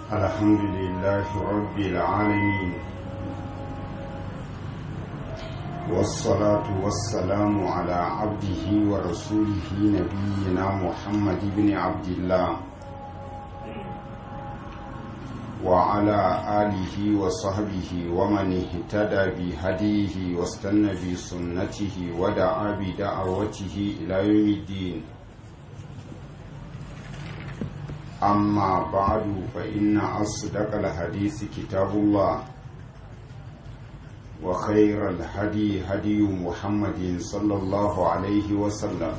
الحمد لله رب العالمين والصلاة والسلام على عبده ورسوله نبينا محمد بن عبد الله وعلى آله وصحبه ومن اهتدى بهديه واستنى بسنته ودعا بدعوته إلى يوم الدين أما بعد فإن أصدق الحديث كتاب الله وخير الهدي هدي محمد صلى الله عليه وسلم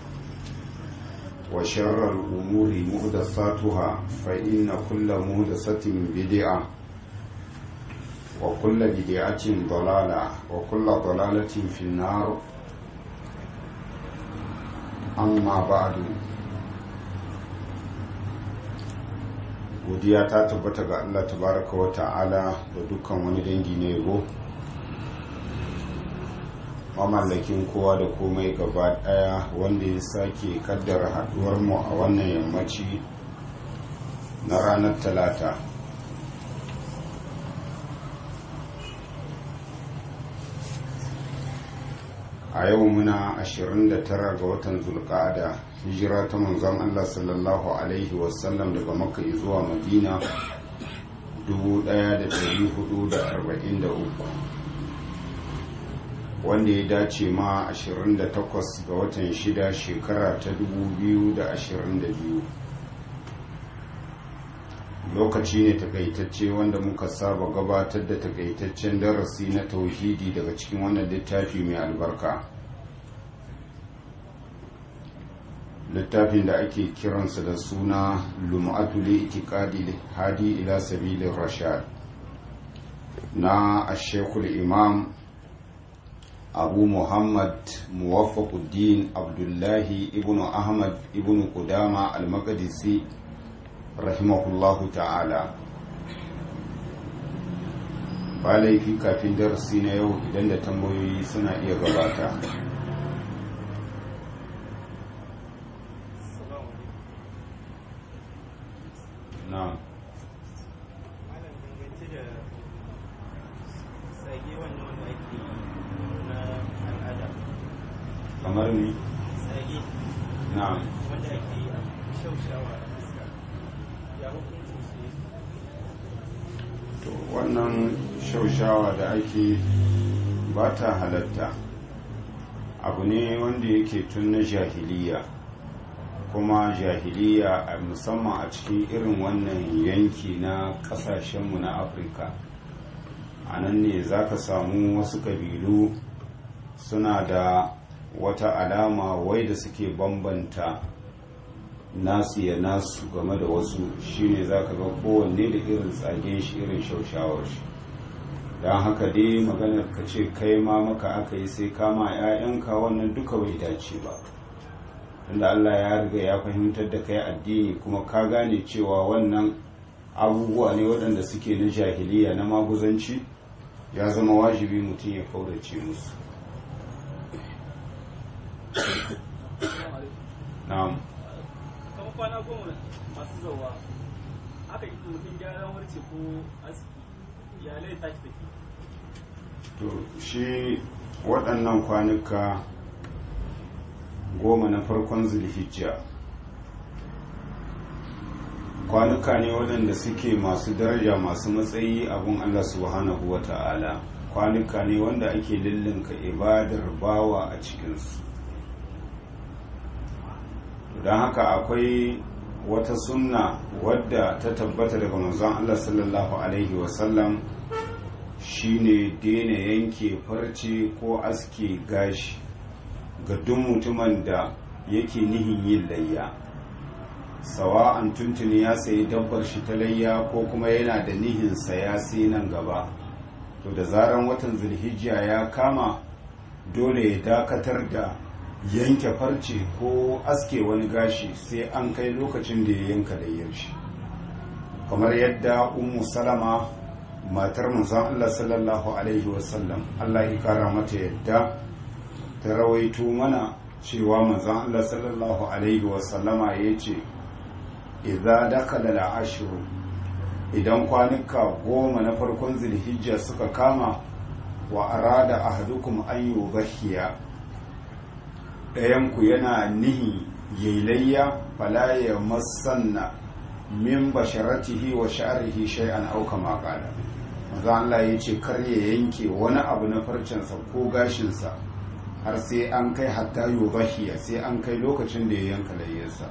وشر الأمور مهدساتها فإن كل مهدسة بدعة وكل بدعة ضلالة وكل ضلالة في النار أما بعد godiya ta tabbata ga Allah tabaraka wa ta'ala da dukkan wani dangi na yabo mamallakin kowa da komai gaba daya wanda ya sake kaddara haduwar mu a wannan yammaci na ranar talata a yau muna 29 ga watan zulka'ada hijira ta manzon Allah sallallahu alaihi wasallam daga makka zuwa madina 1443 wanda ya dace ma 28 ga watan 6 shekara ta 2022 lokaci ne takaitacce wanda muka saba gabatar da takaitaccen darasi na tauhidi daga cikin wannan littafi mai albarka littafin da ake kiransa da suna lum'atu li itiqadi hadi ila sabilin rashad na ashekul imam abu muhammad muwaffaquddin abdullahi ibnu ahmad ibnu qudama al-maqdisi rahimahullahu ta'ala ba laifi kafin darasi na yau idan da tambayoyi suna iya gabata na kamar ni na wanda ake shaushawa a fuska ya hukuncin su to wannan shaushawa da ake ba ta halatta abu ne wanda yake tun na jahiliya kuma jahiliya a musamman a cikin irin wannan yanki na kasashenmu na afirka a nan ne za ka samu wasu kabilu suna da wata alama wai da suke bambanta nasu ya nasu game da wasu shine za ka ga kowanne da irin tsagen shi irin shaushawar shi don haka dai maganar ka ce kai ma maka aka yi sai kama 'ya'yanka wannan duka bai dace ba tunda Allah ya riga ya fahimtar da kai addini kuma ka gane cewa wannan abubuwa ne waɗanda suke na jahiliya na maguzanci ya zama wajibi mutum ya kaurace musu na'am kamar kwana goma masu zauwa aka yi mutum gyaran warce ko aski iyalai tashi take to shi waɗannan kwanuka goma na farkon zulhijja kwanuka ne waɗanda suke masu daraja masu matsayi abun Allah subhanahu wa ta'ala kwanuka ne wanda ake lullunka ibadar bawa a cikinsu don haka akwai wata sunna wadda ta tabbata daga manzon Allah sallallahu alaihi wasallam shine daina yanke farce ko aske gashi ga duk mutumin da yake nihin yin layya sawa'an tuntuni ya sayi dabbar shi ta layya ko kuma yana da nihin saya sai nan gaba to da zaran watan zulhijja ya kama dole ya dakatar da yanke farce ko aske wani gashi sai an kai lokacin da ya yanka layyar shi kamar yadda ummu salama matar manzon Allah sallallahu alaihi wasallam Allah ya kara mata yadda ta rawaito mana cewa manzon Allah sallallahu alaihi wasallama ya ce idza dakala al-ashru idan kwanuka goma na farkon zulhijja suka kama wa arada ahadukum an yudhiya ɗayanku yana nihi yailayya fala ya masanna min basharatihi wa sha'rihi shay'an aw kama qala manzo Allah yace kar ya yanke wani abu na farcensa ko gashinsa har sai an kai hatta yudhiya sai an kai lokacin da ya yanka layyarsa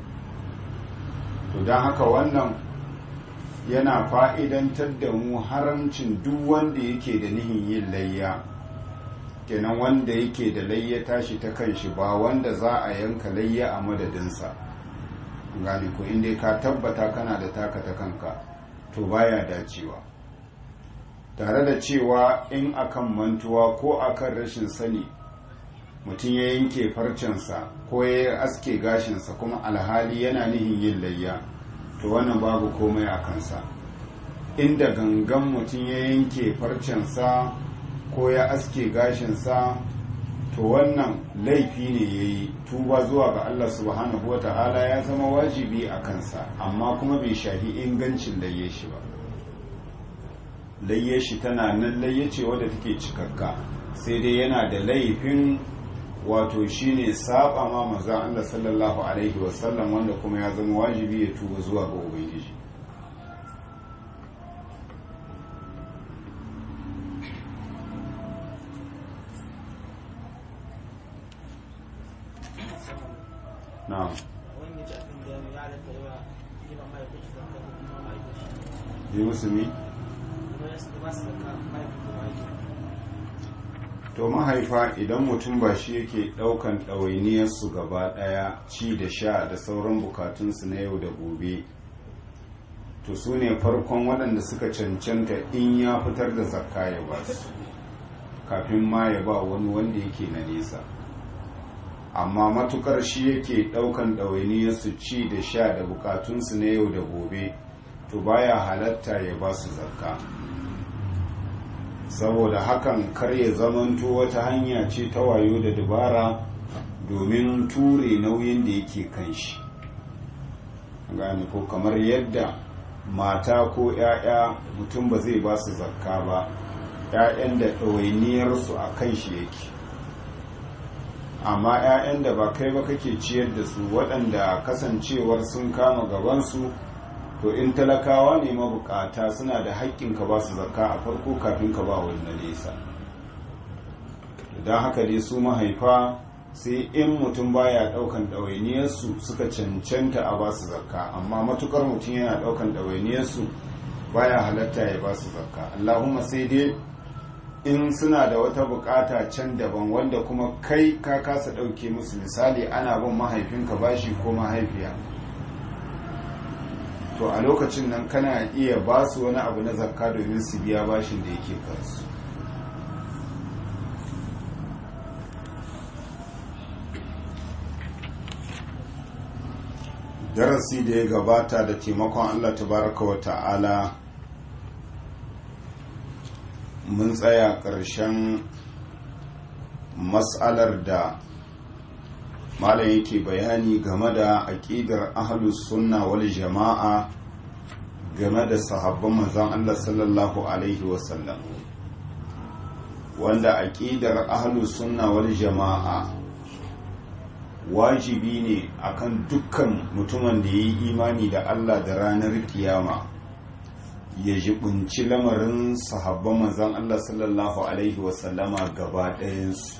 to dan haka wannan yana fa'idantar da mu haramcin duk wanda yake da nihin yin layya kenan wanda yake da layya tashi ta kan shi ba wanda za a yanka layya a madadinsa gani ko inda ka tabbata kana da taka ta kanka to baya dacewa tare da cewa in akan mantuwa ko akan rashin sani mutum ya yanke farcensa ko ya aske gashinsa kuma alhali yana nihin yin layya to wannan babu komai a kansa inda gangan mutum ya yanke farcensa ko ya aske gashinsa to wannan laifi ne ya yi tuba zuwa ga Allah subhanahu wa ta'ala ya zama wajibi a kansa amma kuma bai shafi ingancin layye shi ba layye shi tana nan layye ce wadda take cikakka sai dai yana da laifin wato shine saba ma maza Allah sallallahu alaihi wasallam wanda kuma ya zama wajibi ya tuba zuwa ga ubangiji na'am yi musulmi to mahaifa idan mutum ba shi yake daukan ɗawainiyarsu gaba ɗaya ci da sha da sauran bukatunsu na yau da gobe to su ne farkon waɗanda suka cancanta in ya fitar da zakka ya ba su kafin ma ya ba wani wanda yake na nesa amma matukar shi yake daukan ɗawainiyarsu ci da sha da bukatunsu na yau da gobe to baya halatta ya ba su zakka saboda hakan kar ya zamanto wata hanya ce ta wayo da dabara domin ture nauyin da yake kan shi gane ko kamar yadda mata ko 'ya'ya mutum ba zai ba su zakka ba 'ya'yan da ɗawainiyarsu a kan shi yake amma 'ya'yan da ba kai ba kake ciyar da su waɗanda kasancewar sun kama gabansu to in talakawa ne mabukata suna da haƙƙin ka ba su zakka a farko kafin ka ba wani na nesa don haka dai su mahaifa sai in mutum baya ɗaukan ɗawainiyarsu suka cancanta a ba su zakka amma matukar mutum yana ɗaukan ɗawainiyarsu baya halatta ya ba su zakka allahumma sai dai in suna da wata bukata can daban wanda kuma kai ka kasa ɗauke musu misali ana bin mahaifinka bashi ko mahaifiya to a lokacin nan kana iya ba su wani abu na zakka domin su biya bashin da yake kansu darasi da ya gabata da taimakon allah tabaraka wa ta'ala mun tsaya ƙarshen matsalar da malam yake bayani game da aƙidar ahlus sunna wal jama'a game da sahabban manzon Allah sallallahu alaihi wasallam wanda aƙidar ahlus sunna wal jama'a wajibi ne akan dukkan mutumin da ya yi imani da Allah da ranar kiyama ya jibinci lamarin sahabban manzon Allah sallallahu alaihi wasallama gaba ɗayansu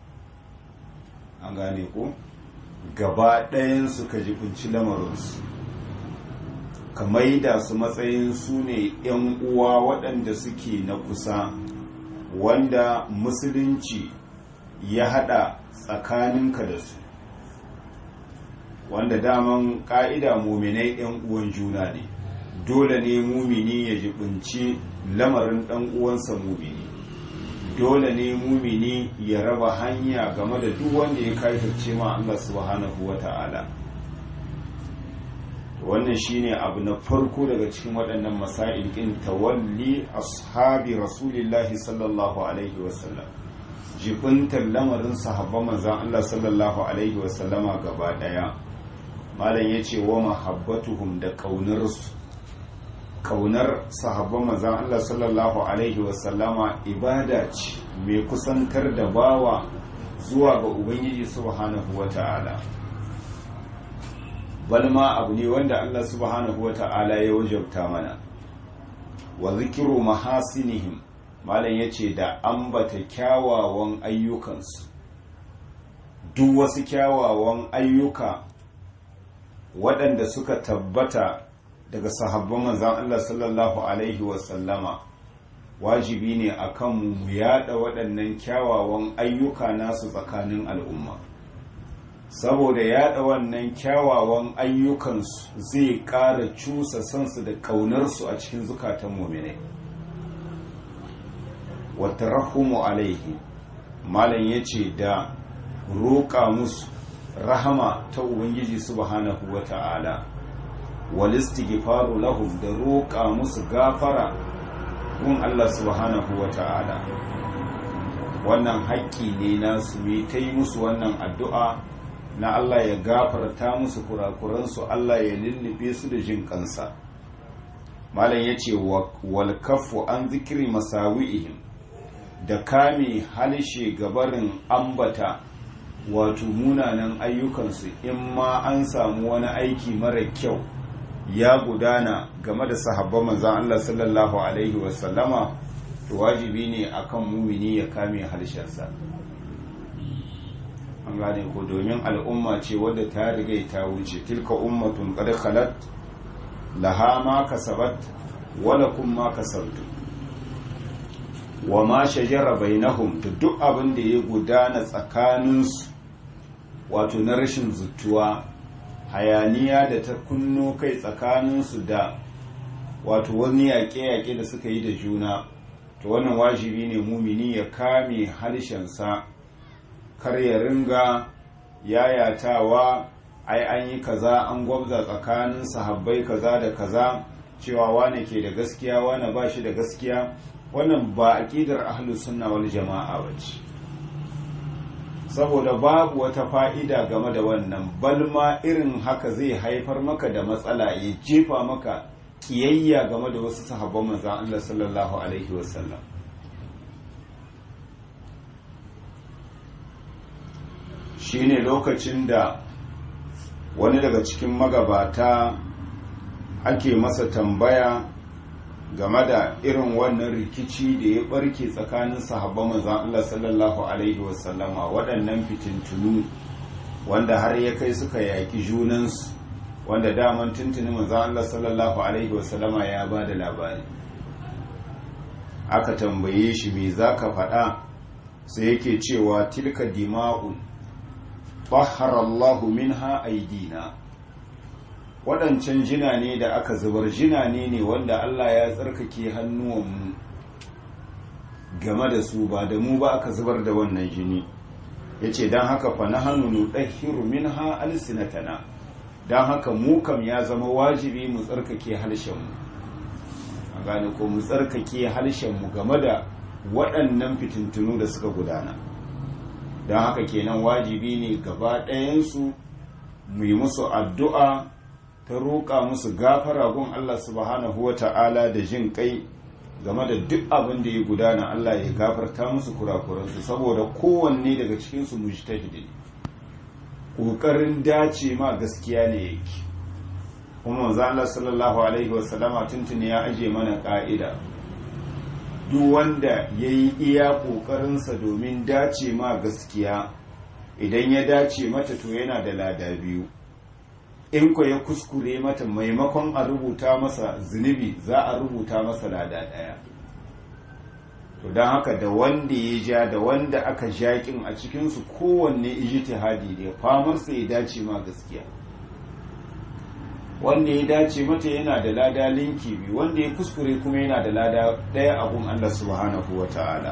an gane ko gaba ɗayansu ka jibinci lamarinsu ka maida su matsayin su ne 'yan uwa waɗanda suke na kusa wanda musulunci ya haɗa tsakaninka da su wanda daman ƙa'ida muminai 'yan uwan juna ne dole ne mumini ya jibinci lamarin ɗan uwansa mumini dole ne mumini ya raba hanya game da duk wanda ya kafirce ma Allah subhanahu wa ta'ala wannan shine abu na farko daga cikin waɗannan masail ɗin tawalli ashabi rasulillahi sallallahu alaihi wasallam jibintar lamarin sahabban manzan Allah sallallahu alaihi wasallama gaba ɗaya malam ya ce wa mahabbatuhum da ƙaunarsu kaunar sahabban manzan Allah sallallahu alaihi wasallama ibada ce mai kusantar da bawa zuwa ga ubangiji subhanahu wata'ala balma abu ne wanda Allah subhanahu wata'ala ya wajabta mana wa zikiru mahasinihim malam yace da ambata kyawawan ayyukansu duk wasu kyawawan ayyuka waɗanda suka tabbata daga sahabban manzan Allah sallallahu Alaihi wasallama wajibi ne a kan mu yada waɗannan kyawawan ayyuka nasu tsakanin al'umma saboda yada wannan kyawawan ayyukansu zai ƙara cusa sansu da ƙaunarsu a cikin zukatan muminai wata rahumu alaihi malam ya ce da roƙa musu rahama ta ubangiji subhanahu wa ta'ala walistighfaru lahum da roƙa musu gafara gun Allah subhanahu wa ta'ala wannan haƙƙi ne na su yi ta yi musu wannan addu'a na Allah ya gafarta musu kurakuransu Allah ya lullube su da jin kansa malam ya ce walkafu an zikiri masawi'ihim da kame halshe gabarin ambata wato munanan ayyukansu in ma an samu wani aiki mara kyau ya gudana game da sahabban manzan Allah sallallahu Alaihi wasallama to wajibi ne akan mumini ya kame harshensa an gane ko domin al'umma ce wadda ta riga ta wuce tilka ummatun qad khalat laha ma kasabat wala kum ma kasabtu wa ma shajara bainahum da duk abin da ya gudana tsakaninsu wato na rashin zutuwa hayaniya da ta kunno kai tsakaninsu da wato wani yaƙe-yaƙe da suka yi da juna to wannan wajibi ne mumini ya kame harshensa kar ya ringa yayatawa ai an yi kaza an gwabza tsakanin sahabbai kaza da kaza cewa wane ke da gaskiya wane ba shi da gaskiya wannan ba aƙidar ahlus sunna wal jama'a bace saboda babu wata fa'ida game da wannan balma irin haka zai haifar maka da matsala ya jefa maka kiyayya game da wasu sahabban manzan Allah sallallahu Alaihi wasallam shi ne lokacin da wani daga cikin magabata ake masa tambaya game da irin wannan rikici da ya barke tsakanin sahabban manzan Allah sallallahu Alaihi wasallama waɗannan fitintunu wanda har ya kai suka yaƙi junansu wanda daman tuntuni manzan Allah sallallahu Alaihi wasallama ya ba da labari aka tambaye shi me za ka faɗa sai yake cewa tilka dima'un Allahu minha aidina waɗancan jina ne da aka zubar jina ne ne wanda Allah ya tsarkake hannuwanmu game da su ba da mu ba aka zubar da wannan jini ya ce don haka fa na hannu ɗahiru min ha alsinatana don haka mu kam ya zama wajibi mu tsarkake harshenmu a gane ko mu tsarkake harshenmu game da waɗannan fitintunu da suka gudana don haka kenan wajibi ne gaba ɗayansu mu yi musu addu'a ta roƙa musu gafara gun Allah subhanahu wa ta'ala da jin kai game da duk abin da ya gudana Allah ya gafarta musu kurakuransu saboda kowanne daga cikinsu mujtahidi ƙoƙarin dace ma gaskiya ne yake kuma manzo Allah sallallahu alaihi wa sallama tuntuni ya aje mana ƙa'ida duk wanda ya yi iya ƙoƙarinsa domin dace ma gaskiya idan ya dace mata to yana da lada biyu in ko ya kuskure mata maimakon a rubuta masa zunubi za a rubuta masa lada ɗaya to don haka da wanda ya ja da wanda aka jaƙin a cikinsu kowanne ijtihadi ne famarsa ya dace ma gaskiya wanda ya dace mata yana da lada linki biyu wanda ya kuskure kuma yana da lada ɗaya abun Allah subhanahu wa ta'ala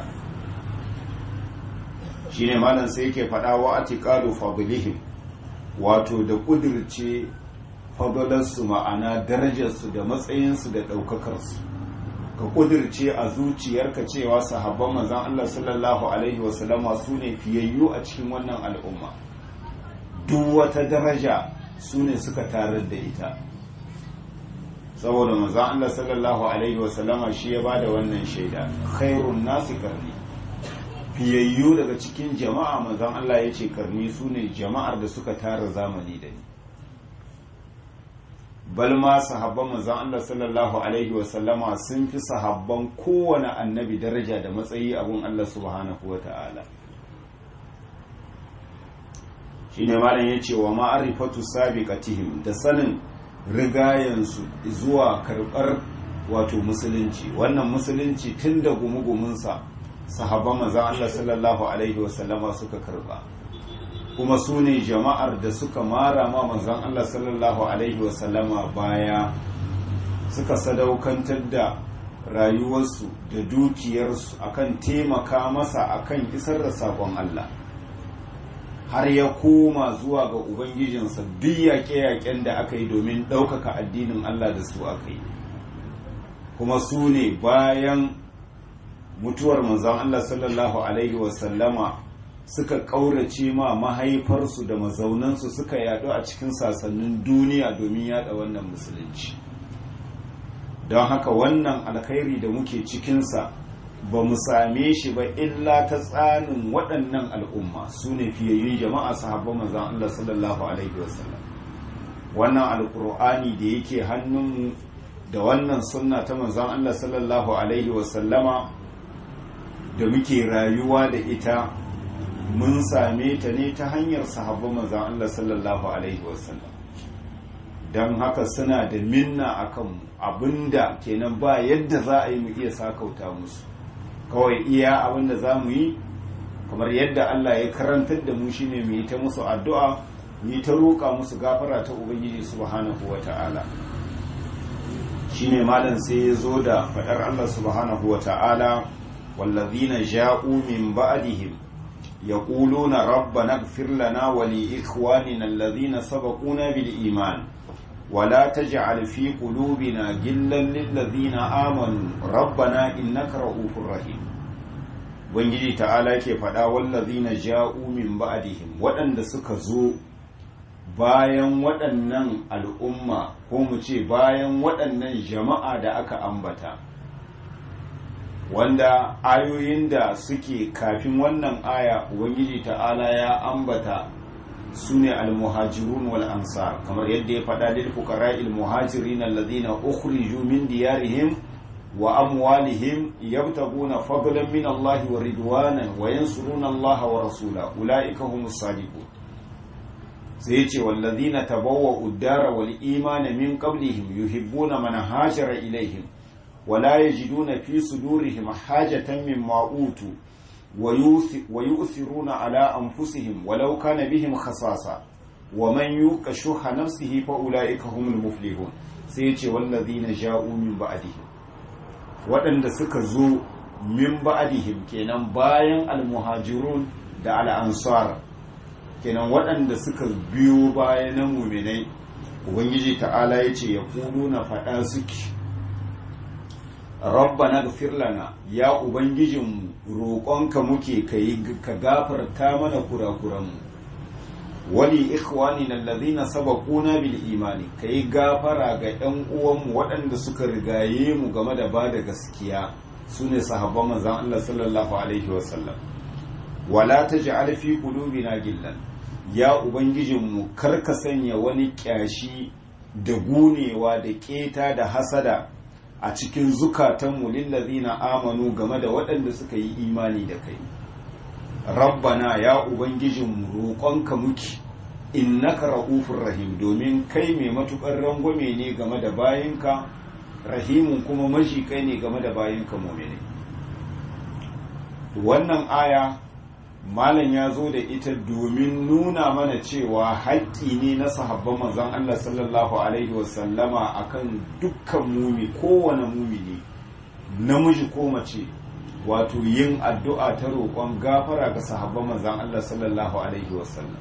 shine malam sai yake faɗa wa atiqadu fadlihim wato da kudirce fadalarsu ma'ana darajarsu da matsayinsu da ɗaukakarsu ka kudirce a zuciyarka cewa sahabban manzon Allah sallallahu alaihi wasallama su ne fiyayyu a cikin wannan al'umma duk wata daraja su ne suka tarar da ita saboda manzon Allah sallallahu alaihi wasallama shi ya bada wannan shaida khairun nasi karni fiyayyu daga cikin jama'a manzon Allah ya ce karni su ne jama'ar da suka tara zamani da ni bal ma sahabban manzon Allah sallallahu alaihi wasallama sun fi sahabban kowane annabi daraja da matsayi abun Allah subhanahu wata'ala shine malam yace wa ma'rifatu sabiqatihim da sanin rigayensu zuwa karbar wato musulunci wannan musulunci tun da gumugumunsa sahabban manzon Allah sallallahu alaihi wasallama suka karba kuma su ne jama'ar da suka mara ma manzon Allah sallallahu alaihi wasallama baya suka sadaukantar da rayuwarsu da dukiyarsu akan taimaka masa akan isar da sakon Allah har ya koma zuwa ga ubangijinsa duk yaƙe-yaƙen da aka yi domin ɗaukaka addinin Allah da su aka yi kuma su ne bayan mutuwar manzon Allah sallallahu alaihi wasallama suka ƙaurace ma mahaifarsu da mazaunansu suka yaɗu a cikin sasannin duniya domin yaɗa wannan musulunci don haka wannan alkhairi da muke cikinsa ba mu same shi ba illa ta tsanin waɗannan al'umma su ne fiyayyun jama'a sahabban manzon Allah sallallahu alaihi wasallam wannan alkur'ani da yake hannunmu da wannan sunna ta manzon Allah sallallahu alaihi wasallama da muke rayuwa da ita mun same ta ne ta hanyar sahabban manzon Allah sallallahu alaihi wasallam don haka suna da minna akan abinda kenan ba yadda za a yi mu iya sakauta musu kawai iya abinda za mu yi kamar yadda Allah ya karantar da mu shine mu yi ta musu addu'a mu yi ta roƙa musu gafara ta ubangiji subhanahu wata'ala shine malam sai ya zo da faɗar Allah subhanahu wata'ala wallazina ja'u min ba'dihim yaquluna rabbana ighfir lana wa li ikhwanina alladhina sabaquna bil iman ولا تجعل في قلوبنا غلا للذين آمنوا ربنا إنك رؤوف رحيم Ubangiji ta'ala ke faɗa wallazina ja'u min ba'dihim waɗanda suka zo bayan waɗannan al'umma ko mu ce bayan waɗannan jama'a da aka ambata wanda ayoyin da suke kafin wannan aya Ubangiji ta'ala ya ambata su ne almuhajirun wal ansar kamar yadda ya faɗa lil fuqara al muhajirin alladhina ukhriju min diyarihim wa amwalihim yabtaguna fadlan min Allah wa ridwanan wa yansuruna Allah wa rasula ulaika humus sadiqun sai yace walladhina tabawwa'u ad-dara wal imana min qablihim yuhibbuna man hajara ilaihim wa la yajiduna fi sudurihim hajatan mimma utu ويؤثرون على أنفسهم ولو كان بهم خصاصة ومن يوق شح نفسه فأولئك هم المفلحون سيتي والذين جاءوا من بعدهم waɗanda suka zo min ba'dihim kenan bayan almuhajirun da al'ansar kenan waɗanda suka biyo bayan muminai ubangiji ta'ala ya ce ya na faɗa suke rabbana gafir lana ya ubangijinmu roƙonka muke ka gafarta mana kurakuranmu wali ikhwani allazina sabaquna bil imani kai gafara ga ɗan uwanmu waɗanda suka rigaye mu game da ba da gaskiya sune sahabban manzon Allah sallallahu alaihi wasallam wala taj'al fi qulubina gillan ya ubangijinmu kar ka sanya wani kyashi da gunewa da keta da hasada a cikin zukatanmu lillazina amanu game da waɗanda suka yi imani da kai rabbana ya ubangijinmu roƙonka muke innaka ra'ufur rahim domin kai mai matukar rangwame ne game da bayinka rahimun kuma mashi kai ne game da bayinka mu'mini wannan aya malam ya zo da ita domin nuna mana cewa haƙƙi ne na sahabban manzon Allah sallallahu alaihi wasallama akan dukkan mumi kowane mumini namiji ko mace wato yin addu'a ta roƙon gafara ga sahabban manzon Allah sallallahu alaihi wasallam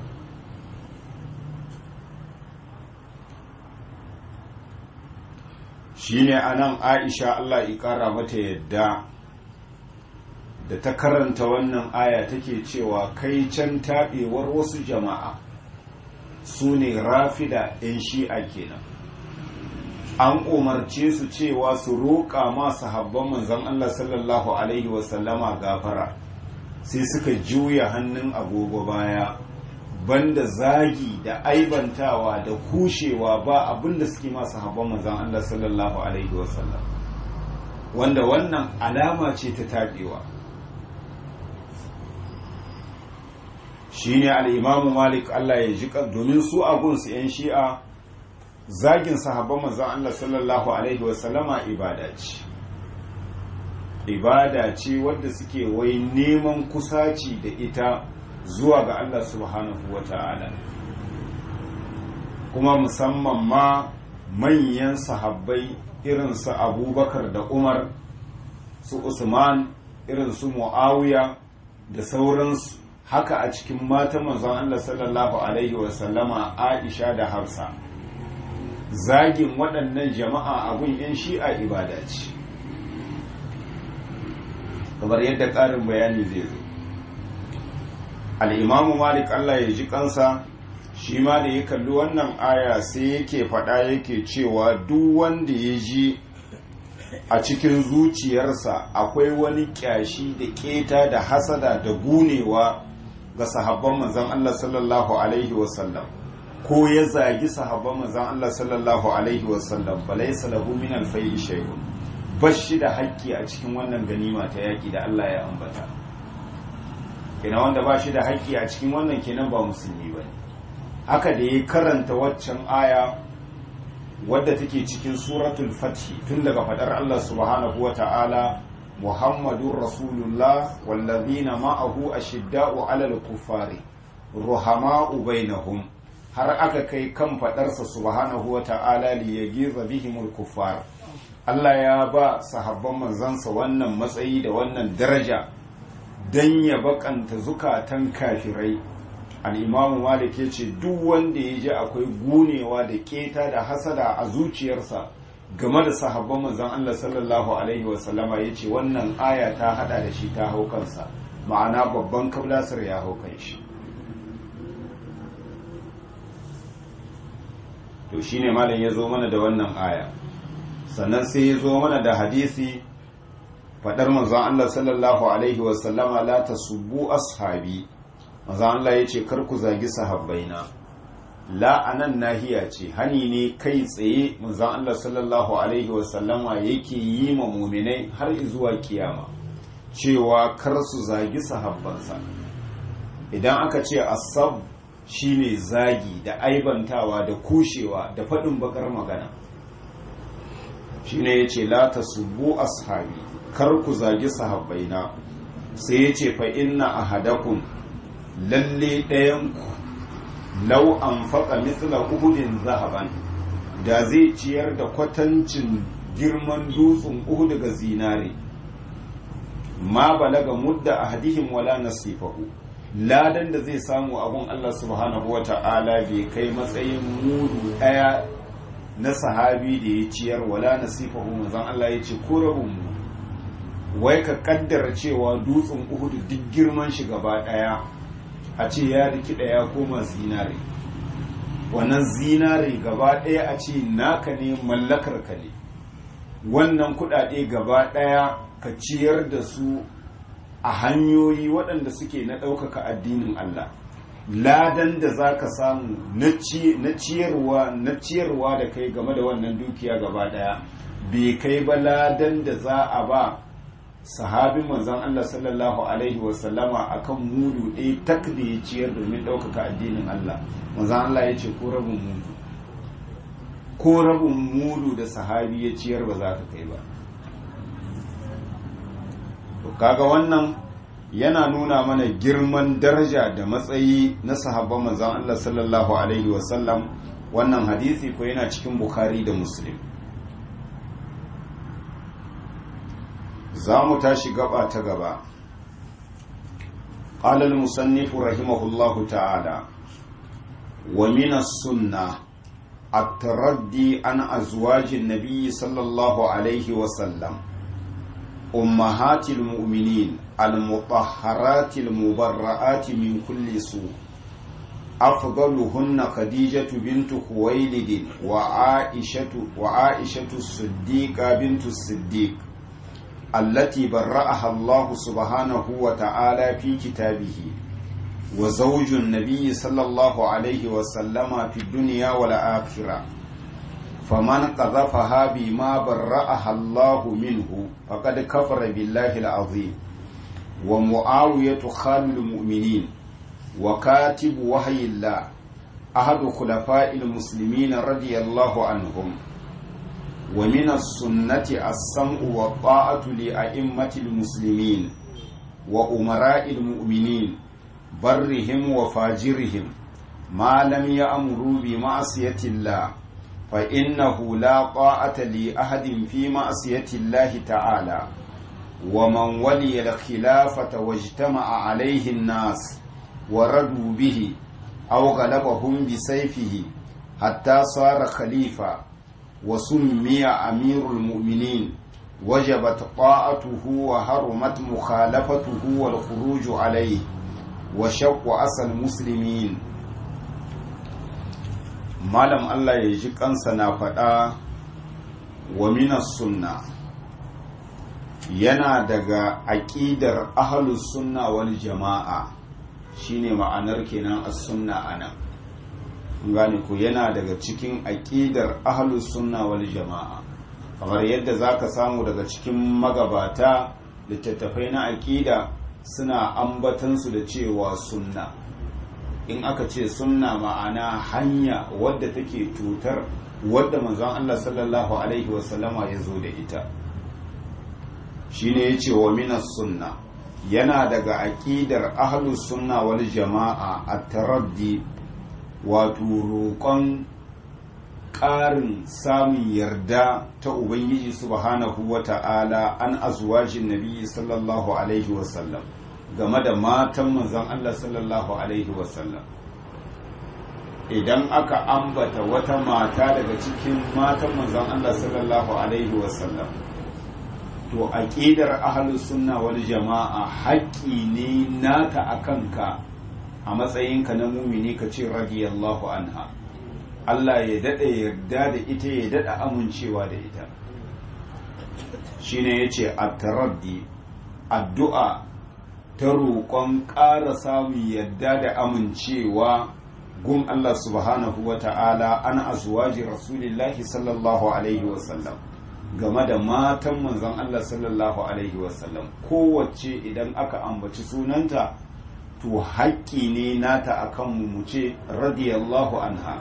shine anan Aisha Allah ya kara mata yadda da ta karanta wannan aya take cewa kai can taɓewar wasu jama'a su ne rafida 'yan shi'a kenan an umarce su cewa su roƙa ma sahabban manzon Allah sallallahu alaihi wasallama gafara sai suka juya hannun agogo baya banda zagi da aibantawa da kushewa ba abinda suke ma sahabban manzon Allah sallallahu alaihi wasallam wanda wannan alama ce ta taɓewa shine al-imamu malik Allah ya ji domin su agunsu 'yan shi'a zagin sahabban manzon Allah sallallahu alaihi wasallama ibada ce ibada ce wadda suke wai neman kusaci da ita zuwa ga Allah subhanahu wata'ala kuma musamman ma manyan sahabbai irin su abubakar da umar su usman irin su muawiya da sauransu haka a cikin matan manzon Allah sallallahu alaihi wasallama aisha da hafsa zagin waɗannan jama'a abun 'yan shi'a ibada ce kamar yadda ƙarin bayani zai zo al'imamu malik allah ya ji kansa shi ma da ya kalli wannan aya sai yake faɗa yake cewa duk wanda ya ji a cikin zuciyarsa akwai wani ƙyashi da keta da hasada da gunewa ga sahabban manzan allah sallallahu alaihi wasallam ko ya zagi sahabban manzan Allah sallallahu alaihi wasallam balaysa lahu min al-fay'i shay'un bashi da haƙƙi a cikin wannan ganima ta yaki da Allah ya ambata kenan wanda ba shi da haƙƙi a cikin wannan kenan ba musulmi bane haka da ya karanta waccan aya wadda take cikin suratul fath tun daga fadar Allah subhanahu wata'ala muhammadur rasulullah wallazina ma'ahu ashidda'u 'alal kuffari ruhama'u bainahum har aka kai kan fadarsa subhanahu wa ta'ala li yagiza bihimul kuffar Allah ya ba sahabban manzansa wannan matsayi da wannan daraja dan ya bakanta zukatan kafirai al-imam malik yace duk wanda ya ji akwai gunewa da keta da hasada a zuciyarsa game da sahabban manzon Allah sallallahu alaihi wa sallama yace wannan aya ta hada da shi ta hau kansa ma'ana babban kablasar ya hau kan shi to shine malam ya zo mana da wannan aya sannan sai ya zo mana da hadisi fadar manzon Allah sallallahu alaihi wasallama la tasubbu ashabi manzon Allah ya ce kar ku zagi sahabbaina la anan nahiya ce hani ne kai tsaye manzon Allah sallallahu alaihi wasallama yake yi ma muminai har zuwa kiyama cewa kar su zagi sahabbansa idan aka ce asab shine zagi da aibantawa da kushewa da faɗin bakar magana shine yace la tasubbu ashabi kar ku zagi sahabbaina sai yace fa inna ahadakum lalle ɗayanku lau an faƙa mithla uhudin zahaban da zai ciyar da kwatancin girman dutsen uhud daga zinare ma balaga mudda ahadihim wala nasifahu ladan da zai samu abun Allah subhanahu wa ta'ala bai kai matsayin mudu ɗaya na sahabi da ya ciyar wala nasifahu manzon Allah ya ce ko rabin mu wai ka kaddara cewa dutsen uhudu duk girman shi gaba ɗaya a ce ya rikida ya koma zinare wannan zinare gaba ɗaya a ce naka ne mallakar ka ne wannan kuɗaɗe gaba ɗaya ka ciyar da su a hanyoyi waɗanda suke na ɗaukaka addinin Allah ladan da za ka samu na ciyarwa na ciyarwa da kai game da wannan dukiya gaba ɗaya bai kai ba ladan da za a ba sahabin manzon Allah sallallahu alaihi wasallama akan mudu ɗaya tak da ya ciyar domin ɗaukaka addinin Allah manzon Allah ya ce ko rabin mudu ko rabin mudu da sahabi ya ciyar ba za ka kai ba kaga wannan yana nuna mana girman daraja da matsayi na sahabban manzon Allah sallallahu alaihi wasallam wannan hadisi ko yana cikin bukhari da muslim za mu tashi gaba ta gaba قال المصنف رحمه الله تعالى ومن السنة التردي عن أزواج النبي صلى الله عليه وسلم أمهات المؤمنين المطهرات المبرآت من كل سوء أفضلهن خديجة بنت خويلد وعائشة وعائشة الصديقة بنت الصديق التي برأها الله سبحانه وتعالى في كتابه وزوج النبي صلى الله عليه وسلم في الدنيا والآخرة فمن قذفها بما برأها الله منه فقد كفر بالله العظيم ومعاوية خال المؤمنين وكاتب وحي الله أحد خلفاء المسلمين رضي الله عنهم ومن السنة السمع والطاعة لأئمة المسلمين وأمراء المؤمنين برهم وفاجرهم ما لم يأمروا بمعصية الله فإنه لا طاعة لأحد في معصية الله تعالى ومن ولي الخلافة واجتمع عليه الناس وردوا به أو غلبهم بسيفه حتى صار خليفة وسمي أمير المؤمنين وجبت طاعته وهرمت مخالفته والخروج عليه وشق أسى المسلمين malam Allah ya ji kansa na faɗa wa minas sunna yana daga aƙidar ahlus sunna wal jama'a shine ma'anar kenan as-sunna anan gane ku yana daga cikin aƙidar ahlus sunna wal jama'a kamar yadda zaka samu daga cikin magabata littattafai na aƙida suna ambatansu da cewa sunna in aka ce sunna ma'ana hanya wadda take tutar wadda manzon Allah sallallahu alaihi wasallama ya zo da ita shine yace wa minas sunna yana daga aqidar ahlus sunna wal jama'a at-taraddi wato roƙon ƙarin samun yarda ta ubangiji subhanahu wata'ala an azwajin nabi sallallahu alaihi wasallam game da matan manzon Allah sallallahu alaihi wasallam idan aka ambata wata mata daga cikin matan manzon Allah sallallahu alaihi wasallam to aqidar ahlus sunna wal jama'a haƙƙi ne naka akan ka a matsayinka na mumini ka ce radiyallahu anha Allah ya dada yarda da ita ya dada amincewa da ita shine yace at-taraddi addu'a ta roƙon ƙara samun yadda da amincewa gun Allah subhanahu wa ta'ala an azwaji rasulillahi sallallahu alaihi wasallam game da matan manzon Allah sallallahu alaihi wasallam kowace idan aka ambaci sunanta to haƙƙi ne nata akan mu ce radiyallahu anha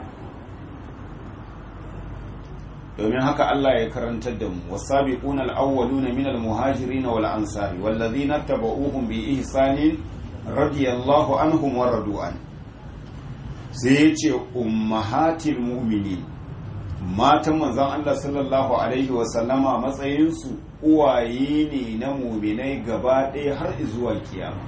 domin haka Allah ya karantar da mu wasabiquna al-awwaluna min al-muhajirin wal ansari wallazina tabauhum bi ihsanin radiyallahu anhum wa radu an sai yace ummahatil mu'minin matan manzon Allah sallallahu alaihi wa sallama matsayin su uwaye ne na mu'minai gaba ɗaya har zuwa kiyama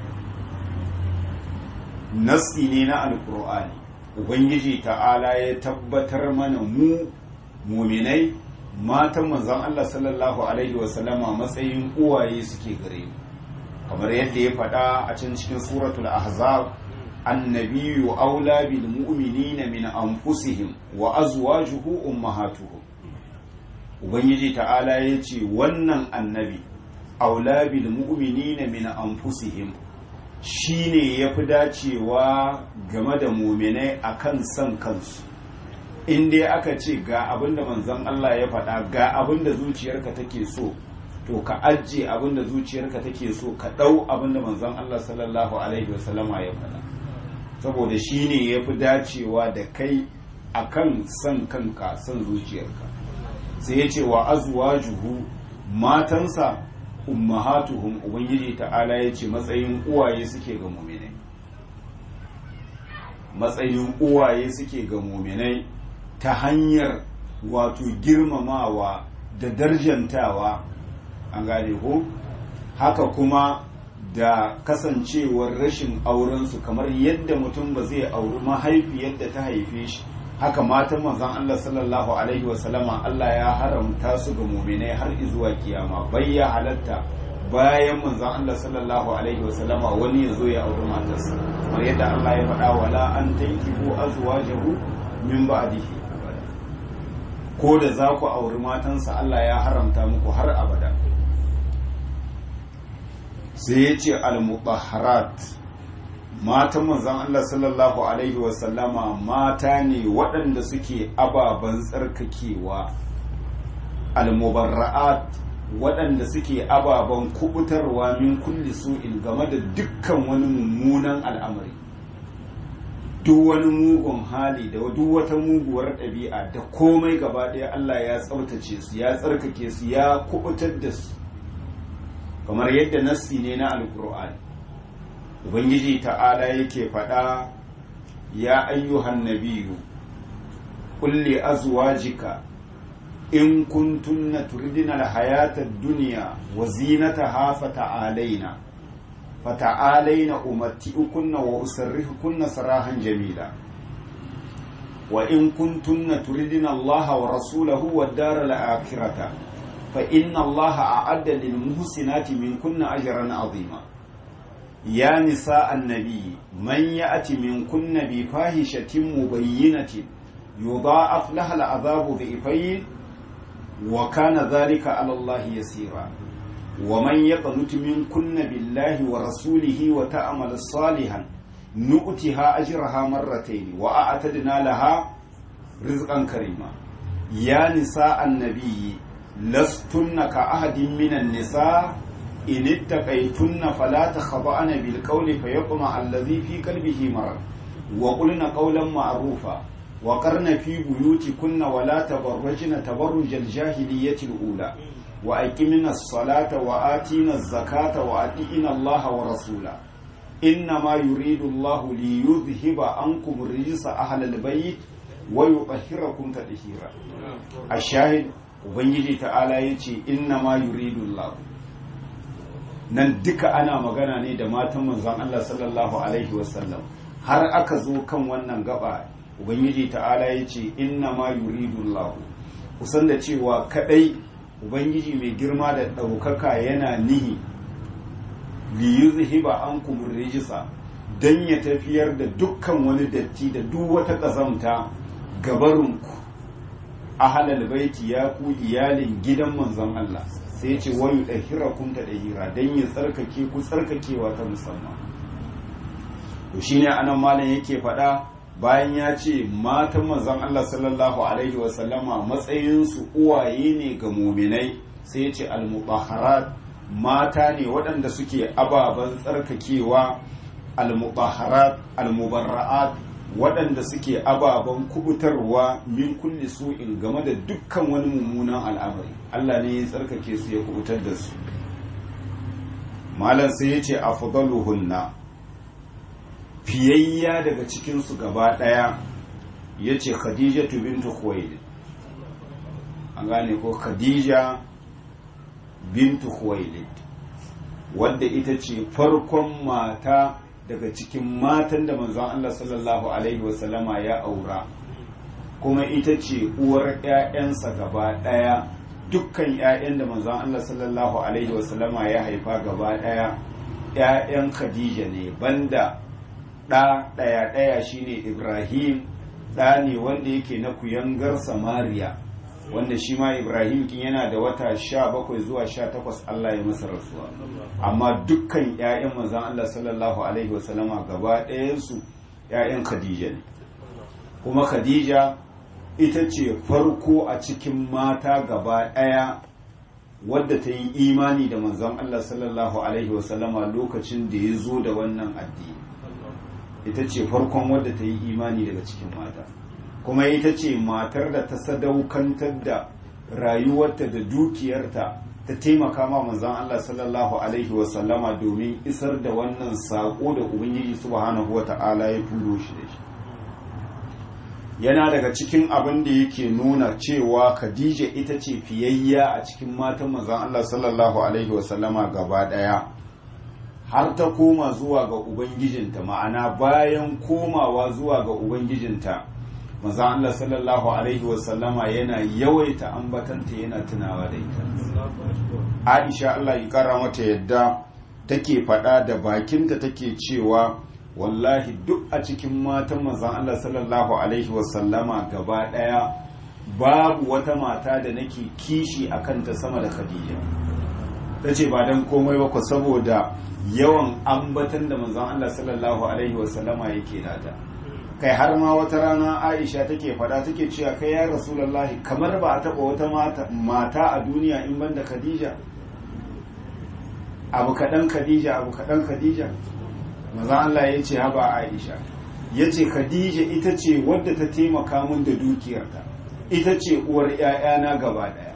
nasi ne na alqur'ani ubangiji ta'ala ya tabbatar mana mu muminai matan manzon Allah sallallahu alaihi wasallama matsayin uwaye suke gare mu kamar yadda ya faɗa a can cikin suratul ahzab annabiyyu aula bil mu'minina min anfusihim wa azwajuhu ummahatuhum ubangiji ta'ala ya ce wannan annabi aula bil mu'minina min anfusihim shine yafi dacewa game da muminai akan san kansu in dai aka ce ga abin da manzon Allah ya faɗa ga abin da zuciyarka take so to ka ajiye abin da zuciyarka take so ka ɗau abin da manzon Allah sallallahu alaihi wasallama ya faɗa saboda shi ne ya fi dacewa da kai akan son kanka son zuciyarka sai ya ce wa azwajuhu matansa ummahatuhum ubangiji ta'ala ya ce matsayin uwaye suke ga muminai matsayin uwaye suke ga muminai ta hanyar wato girmamawa da darjantawa an gane ko haka kuma da kasancewar rashin aurensu kamar yadda mutum ba zai auri mahaifiyar da ta haife shi haka matan manzon Allah sallallahu alaihi wasallama Allah ya haramta su ga muminai har zuwa kiyama bai ya halatta bayan manzon Allah sallallahu alaihi wasallama wani ya zo ya auri matarsa kamar yadda Allah ya faɗa wala an tankihu azwajahu min ba'dihi ko da za ku auri matansa Allah ya haramta muku har abada sai ya ce al-mutahharat matan manzon Allah sallallahu alaihi wasallama mata ne waɗanda suke ababen tsarkakewa al-mubarra'at waɗanda suke ababen kubutarwa min kulli su'in game da dukkan wani mummunan al'amari duk wani mugun hali da duk wata muguwar ɗabi'a da komai gaba ɗaya Allah ya tsabtace su ya tsarkake su ya kubutar da su kamar yadda nassi ne na alkur'ani ubangiji ta'ala yake faɗa ya ayyuhan nabiyu kulli azwajika in kuntunna turidina alhayata ad-dunya wa zinataha fata'alaina fata'alaina umatti'ukunna wa usarrihukunna sarahan jamila wa in kuntunna turidina Allah wa rasulahu wad-dara al-akhirata fa inna Allah a'adda lil muhsinati minkunna ajran 'azima ya nisa annabi man ya'ti minkunna bi fahishatin mubayyinatin yudha'af laha al-'adhabu dhifayn wa kana dhalika 'ala Allah yasira ومن يقنت منكن بالله ورسوله وتأمل صالحا نؤتها أجرها مرتين وأعتدنا لها رزقا كريما يا نساء النبي لستن كأحد من النساء إن اتقيتن فلا تخضعن بالقول فيطمع الذي في قلبه مرض وقلن قولا معروفا وقرن في بيوتكن ولا تبرجن تبرج الجاهلية الأولى وأقمنا الصلاة وآتينا الزكاة وأطيعنا الله ورسوله إنما يريد الله ليذهب عنكم الرجس أهل البيت ويطهركم تطهيرا الشاهد ubangiji ta'ala ya ce inna ma yuridu Allah nan duka ana magana ne da matan manzon Allah sallallahu alaihi wasallam har aka zo kan wannan gaba ubangiji ta'ala ya ce inna ma yuridu Allah kusan da cewa kadai ubangiji mai girma da ɗaukaka yana nihi liyuzhiba ankum rijisa dan ya tafiyar da dukkan wani datti da duk wata ƙazamta gabarinku ahalal baiti ya ku iyalin gidan manzon Allah sai ce wayu dahirakum ta dahira dan ya tsarkake ku tsarkakewa ta musamman to shine anan malam yake faɗa bayan ya ce matan manzon Allah sallallahu alaihi wasallama matsayinsu uwaye ne ga muminai sai ya ce al-mutahharat mata ne waɗanda suke ababen tsarkakewa al-mutahharat al-mubarra'at waɗanda suke ababen kubutarwa min kulli su'in game da dukkan wani mummunan al'amari Allah ne ya tsarkake su ya kubutar da su malam sai ya ce afdaluhunna fiyayya daga cikinsu gaba ɗaya ya ce khadija bintu khuwailid an gane ko khadija bintu khuwailid wadda ita ce farkon mata daga cikin matan da manzon Allah sallallahu alaihi wasallama ya aura kuma ita ce uwar 'ya'yansa gaba ɗaya dukkan 'ya'yan da manzon Allah sallallahu alaihi wasallama ya haifa gaba ɗaya 'ya'yan khadija ne banda ɗa ɗaya ɗaya shine ibrahim ɗa ne wanda yake na kuyangar samariya wanda shi ma ibrahim kin yana da wata sha bakwai zuwa sha takwas allah ya masa rasuwa amma dukkan 'ya'yan manzan allah sallallahu alaihi wasallama gaba ɗayansu 'ya'yan khadija ne kuma khadija ita ce farko a cikin mata gaba ɗaya wadda ta yi imani da manzan allah sallallahu alaihi wasallama lokacin da ya zo da wannan addini ita ce farkon wadda ta yi imani daga cikin mata kuma ita ce matar da ta sadaukantar da rayuwarta da dukiyarta ta taimaka ma manzon Allah sallallahu alaihi wasallama domin isar da wannan saƙo da ubangiji subhanahu wata'ala ya turo shi da shi yana daga cikin abin da yake nuna cewa Khadija ita ce fiyayya a cikin matan manzon Allah sallallahu alaihi wasallama gaba ɗaya har ta koma zuwa ga ubangijinta ma'ana bayan komawa zuwa ga ubangijinta maza Allah sallallahu alaihi wasallama yana yawaita ambatanta yana tunawa da ita Aisha Allah ya kara mata yadda take faɗa da bakinta take cewa wallahi duk a cikin matan manzon Allah sallallahu alaihi wasallama gaba ɗaya babu wata mata da nake kishi a kanta sama da Khadija ta ce ba don komai ba ku saboda yawan ambatan da manzon Allah sallallahu alaihi wasallama yake nata kai har ma wata rana Aisha take fada take cewa kai ya Rasulullahi kamar ba a taba wata mata, mata a duniya in banda Khadija abu kaɗan Khadija abu kaɗan Khadija manzon Allah ya ce haba Aisha ya ce Khadija ita ce wadda ta taimaka min da dukiyarta ita ce uwar ‘ya'yana gaba ɗaya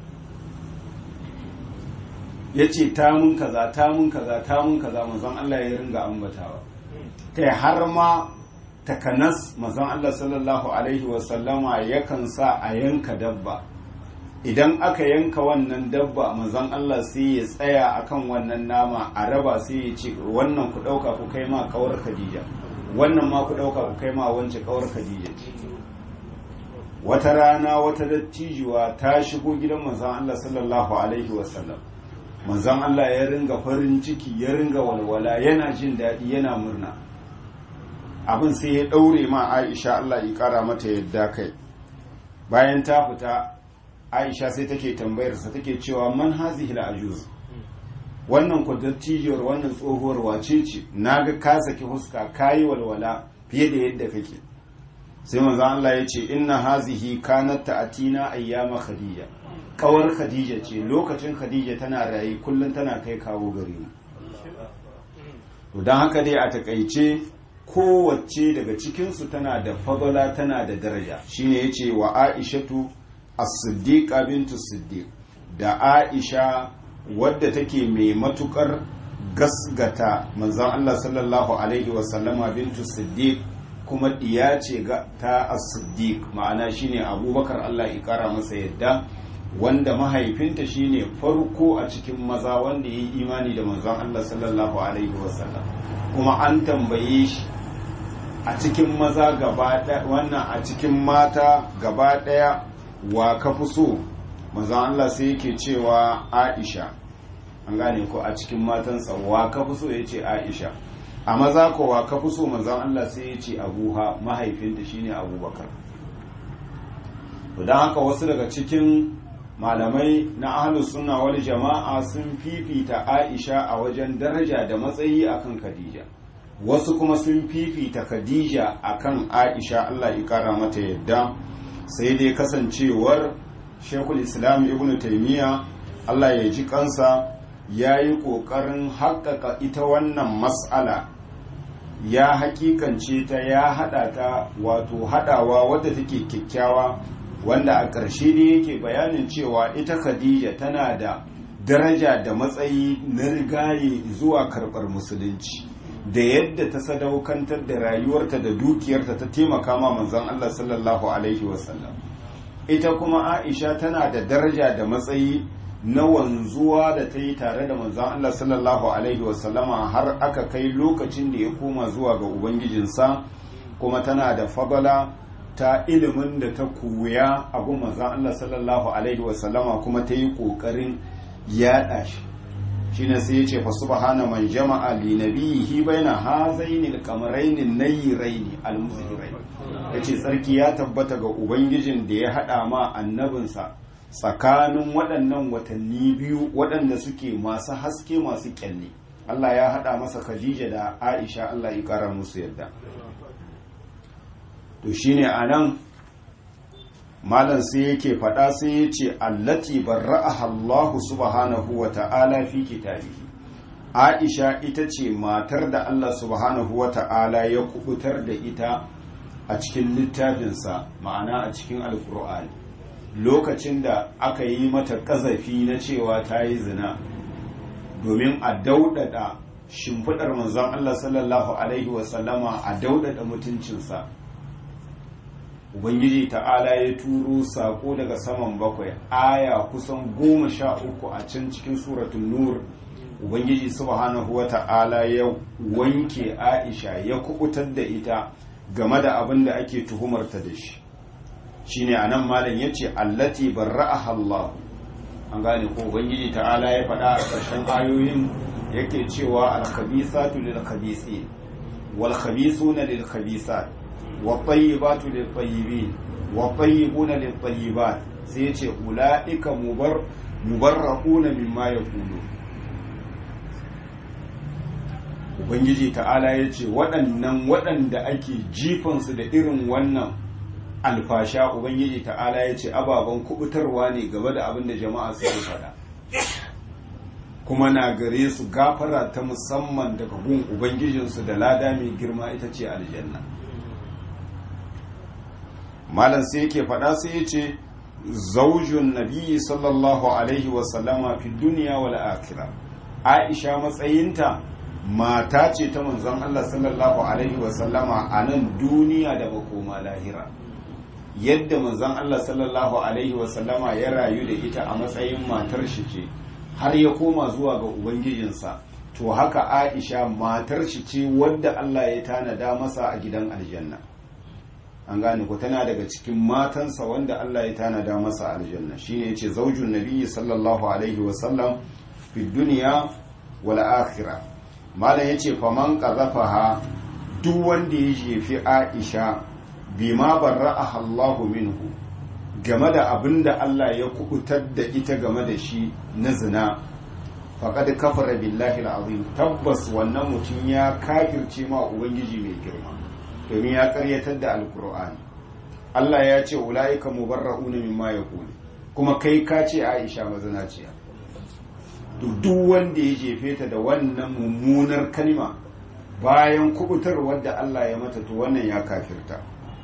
ya ce ta mun kaza ta mun kaza ta mun kaza manzon Allah ya ringa ambatawa kai har ma takanas manzon Allah sallallahu alaihi wasallama yakan sa a yanka dabba idan aka yanka wannan dabba manzon Allah sai ya tsaya akan wannan nama a raba sai ya ce wannan ku ɗauka ku kai ma kawar Khadija wannan ma ku ɗauka ku kai ma wance kawar Khadija wata rana wata dattijuwa ta shigo gidan manzon Allah sallallahu alaihi wasallam manzon Allah ya ringa farin ciki ya ringa walwala yana jin daɗi yana murna abin sai ya ɗaure ma Aisha Allah ya ƙara mata yadda kai bayan ta fita Aisha sai take tambayarsa take cewa man hazihi ajuz wannan ku dattijiyar wannan tsohuwar wace ce naga ka saki huska kayi walwala fiye da yadda kake sai manzo Allah ya ce inna hazihi kanat ta'atina ayyama khadija kawar khadija ce lokacin khadija tana rayi kullun tana kai kawo gare mu to dan haka dai a takaice kowace daga cikin su tana da fadala tana da daraja shine yace wa aishatu as-siddiqa bintu siddiq da aisha wadda take mai matukar gasgata manzon Allah sallallahu alaihi wasallama bintu siddiq kuma diya ce ga ta as-siddiq ma'ana shine abubakar Allah ya kara masa yadda wanda mahaifinta shine farko a cikin maza wanda ya yi imani da manzon Allah sallallahu alaihi wasallam kuma an tambaye shi a cikin maza gaba wannan a cikin mata gaba daya wa ka fi so manzon Allah sai yake cewa Aisha an gane ko a cikin matansa wa ka fi so yace Aisha a maza kowa ka fi so manzan Allah sai ya ce abuha mahaifinta shine abubakar don haka wasu daga cikin malamai na ahlus sunna wal jama'a sun fifita aisha a wajen daraja da matsayi akan khadija wasu kuma sun fifita khadija akan aisha Allah ya kara mata yadda sai dai kasancewar shekul islam ibn taimiyya Allah ya ji kansa ya yi ƙoƙarin haƙaƙa ita wannan mas'ala ya hakikance ta ya hada ta wato hadawa wadda take kyakkyawa wanda a ƙarshe ne yake bayanin cewa ita khadija tana da daraja da matsayi na rigaye zuwa karɓar musulunci da yadda ta sadaukantar da rayuwarta da dukiyarta ta taimaka ma manzon Allah sallallahu alaihi wasallam ita kuma aisha tana da daraja da matsayi na wanzuwa da ta yi tare da manzan Allah sallallahu Alaihi wasallama har aka kai lokacin da ya koma zuwa ga Ubangijinsa kuma tana da fagala ta ilimin da ta koya a gun manzan Allah sallallahu Alaihi wasallama kuma ta yi ƙoƙarin yaɗa shi shi ne sai ya ce fa subhana man jama'a li nabiyhi baina hazaini al-qamaraini nayyiraini al-muzhirain yace tsarki ya tabbata ga ubangijin da ya hada ma annabinsa tsakanin waɗannan watanni biyu waɗanda suke masu haske masu kyalle Allah ya haɗa masa Khadija da Aisha Allah ya ƙara musu yadda to shine anan malam sai yake faɗa sai ya ce allati barra'aha Allah subhanahu wa ta'ala fi kitabihi Aisha ita ce matar da Allah subhanahu wa ta'ala ya kubutar da ita a cikin littafinsa ma'ana a cikin alkur'ani lokacin da aka yi mata ƙazafi na cewa ta yi zina domin a daudada shimfiɗar manzon Allah sallallahu Alaihi wasallama a daudada mutuncinsa Ubangiji ta'ala ya turo saƙo daga saman bakwai aya kusan goma sha uku a can cikin suratun nur Ubangiji subhanahu wa ta'ala ya wanke Aisha ya kubutar da ita game da abin da ake tuhumarta da shi shine anan malam yace allati barra'aha Allah an gane ko ubangiji ta'ala ya faɗa a ƙarshen ayoyin yake cewa al-khabisatu lil-khabisin wal-khabisuna lil-khabisat wat-tayyibatu lil-tayyibin wat-tayyibuna lil-tayyibat sai yace ulaika mubar mubarra'una mimma yaqulu ubangiji ta'ala yace waɗannan waɗanda ake jifansu da irin wannan alfasha ubangiji ta'ala ya ce ababen kubutarwa ne game da abin da jama'a suke faɗa kuma na gare su gafara ta musamman daga gun ubangijinsu da lada mai girma ita ce aljanna malam sai yake faɗa sai ya ce zaujun nabi sallallahu alaihi wasallama fi duniya wal akhira aisha matsayinta mata ce ta manzon Allah sallallahu alaihi wasallama a nan duniya da makoma lahira yadda manzon Allah sallallahu alaihi wasallama ya rayu da ita a matsayin matar shi ce har ya koma zuwa ga ubangijinsa to haka Aisha matar shi ce wadda Allah ya tanada masa a gidan aljanna an gane ko tana daga cikin matansa wanda Allah ya tanada masa aljanna shine yace zaujun nabiyyi sallallahu alaihi wasallam fi dunya wal akhirah malam yace faman qazafaha duk wanda ya jefi Aisha bima barra'aha Allahu minhu game da abin da Allah ya kubutar da ita game da shi na zina faqad kafara billahi alazim tabbas wannan mutum ya kafirce ma ubangiji mai girma domin ya karyatar da alkur'ani Allah ya ce ulaika mubarra'una mimma yaqulu kuma kai ka ce Aisha mazinaciya duk wanda ya jefe ta da wannan mummunar kalma bayan kubutar wadda Allah ya mata to wannan ya kafirta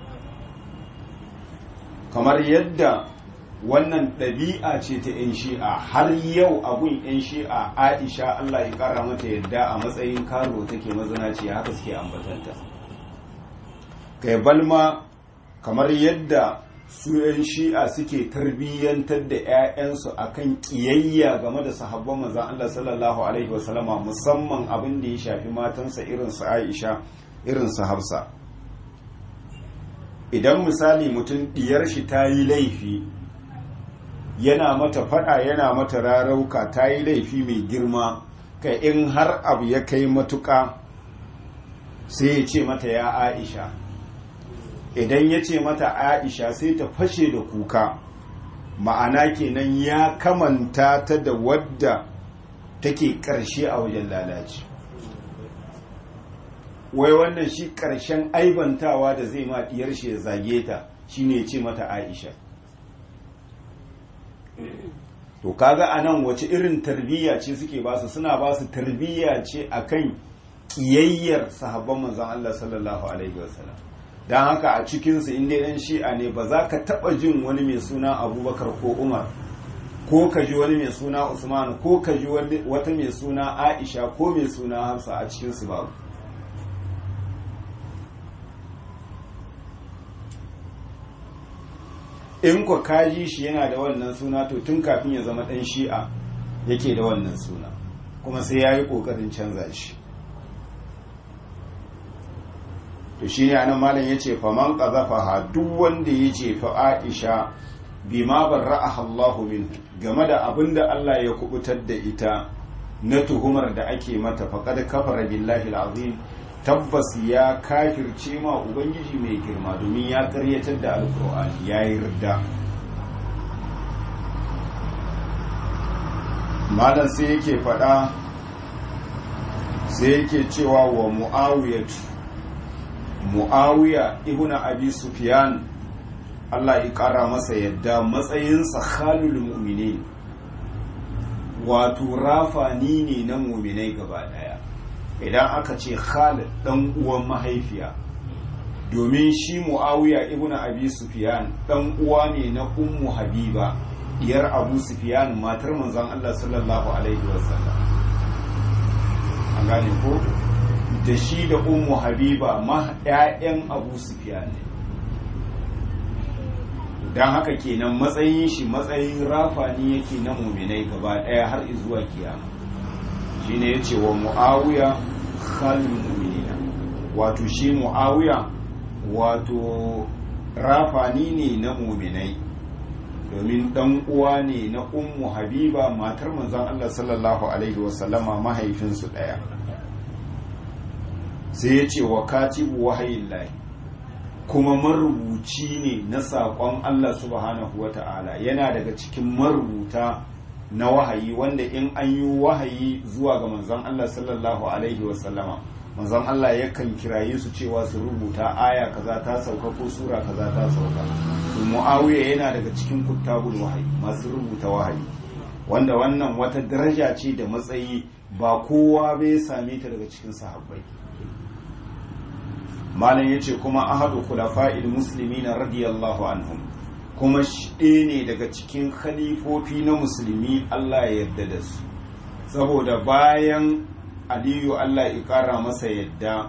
kamar yadda wannan ɗabi'a ce ta 'yan shi'a har yau abun 'yan shi'a aisha Allah ya ƙara mata yadda a matsayin karo take mazinaci haka suke ambatanta kai balma kamar yadda su 'yan shi'a suke tarbiyyantar da 'ya'yansu akan ƙiyayya game da sahabban manzon Allah sallallahu alaihi wasallama musamman abin da ya shafi matansa irin su aisha irin su hafsa idan misali mutum diyar shi ta yi laifi yana mata fada yana mata rarauka ta yi laifi mai girma ka in har abu ya kai matuka sai ya ce mata ya aisha idan ya ce mata aisha sai ta fashe da kuka ma'ana kenan ya kamanta ta da wadda take karshe a wajen lalaci wai wannan shi ƙarshen aibantawa da zai ma diyar shi ya zage ta shine ya ce mata Aisha to kaga anan wace irin tarbiyya ce suke ba su suna ba su tarbiyya ce akan kiyayyar sahabban manzon Allah sallallahu alaihi wasallam dan haka a cikin su inda dan shi'a ne ba za ka taba jin wani mai suna Abubakar ko Umar ko ka ji wani mai suna Usman ko ka ji wata mai suna Aisha ko mai suna Hafsa a cikin su babu in kwa kaji shi yana da wannan suna to tun kafin ya zama ɗan shi'a yake da wannan suna kuma sai ya yi ƙoƙarin canza shi to shi ne anan malam ya ce faman ƙazafa duk wanda ya ce fa aisha bi ma barra'aha Allah min game da abin da Allah ya kubutar da ita na tuhumar da ake mata faqad kafara billahi alazim tabbas ya kafirce ma ubangiji mai girma domin ya karyatar da alkur'ani ya yi ridda malam sai yake faɗa sai yake cewa wa mu'awiyatu mu'awiya ibn abi sufyan Allah ya ƙara masa yadda matsayinsa khalul mu'minin wato rafani ne na mu'minai gaba ɗaya idan aka ce Khalid dan uwan mahaifiya domin shi Muawiya ibn Abi Sufyan dan uwa ne na Ummu Habiba diyar Abu Sufyan matar manzon Allah sallallahu alaihi wasallam an gane ko da shi da Ummu Habiba ma ƴaƴan Abu Sufyan ne dan haka kenan matsayin shi matsayin rafani yake na muminai gaba ɗaya har zuwa kiyama shine yace wa Muawiya khalil mu'minina wato shi muawiya wato rafani ne na muminai domin dan uwa ne na ummu habiba matar manzon Allah sallallahu alaihi wasallama mahaifinsu daya sai ya ce wa katibu wahayin lahi kuma marubuci ne na saƙon Allah subhanahu wa ta'ala yana daga cikin marubuta na wahayi wanda in an yi wahayi zuwa ga manzon Allah sallallahu alaihi wasallama manzon Allah yakan kiraye su cewa su rubuta aya kaza ta sauka ko sura kaza ta sauka to muawiya yana daga cikin kuttabul wahayi masu rubuta wahayi wanda wannan wata daraja ce da matsayi ba kowa bai same ta daga cikin sahabbai malam yace kuma ahadu khulafa'il muslimina radiyallahu anhum kuma shi ne daga cikin khalifofi na musulmi Allah ya yarda da su saboda bayan aliyu Allah ya kara masa yadda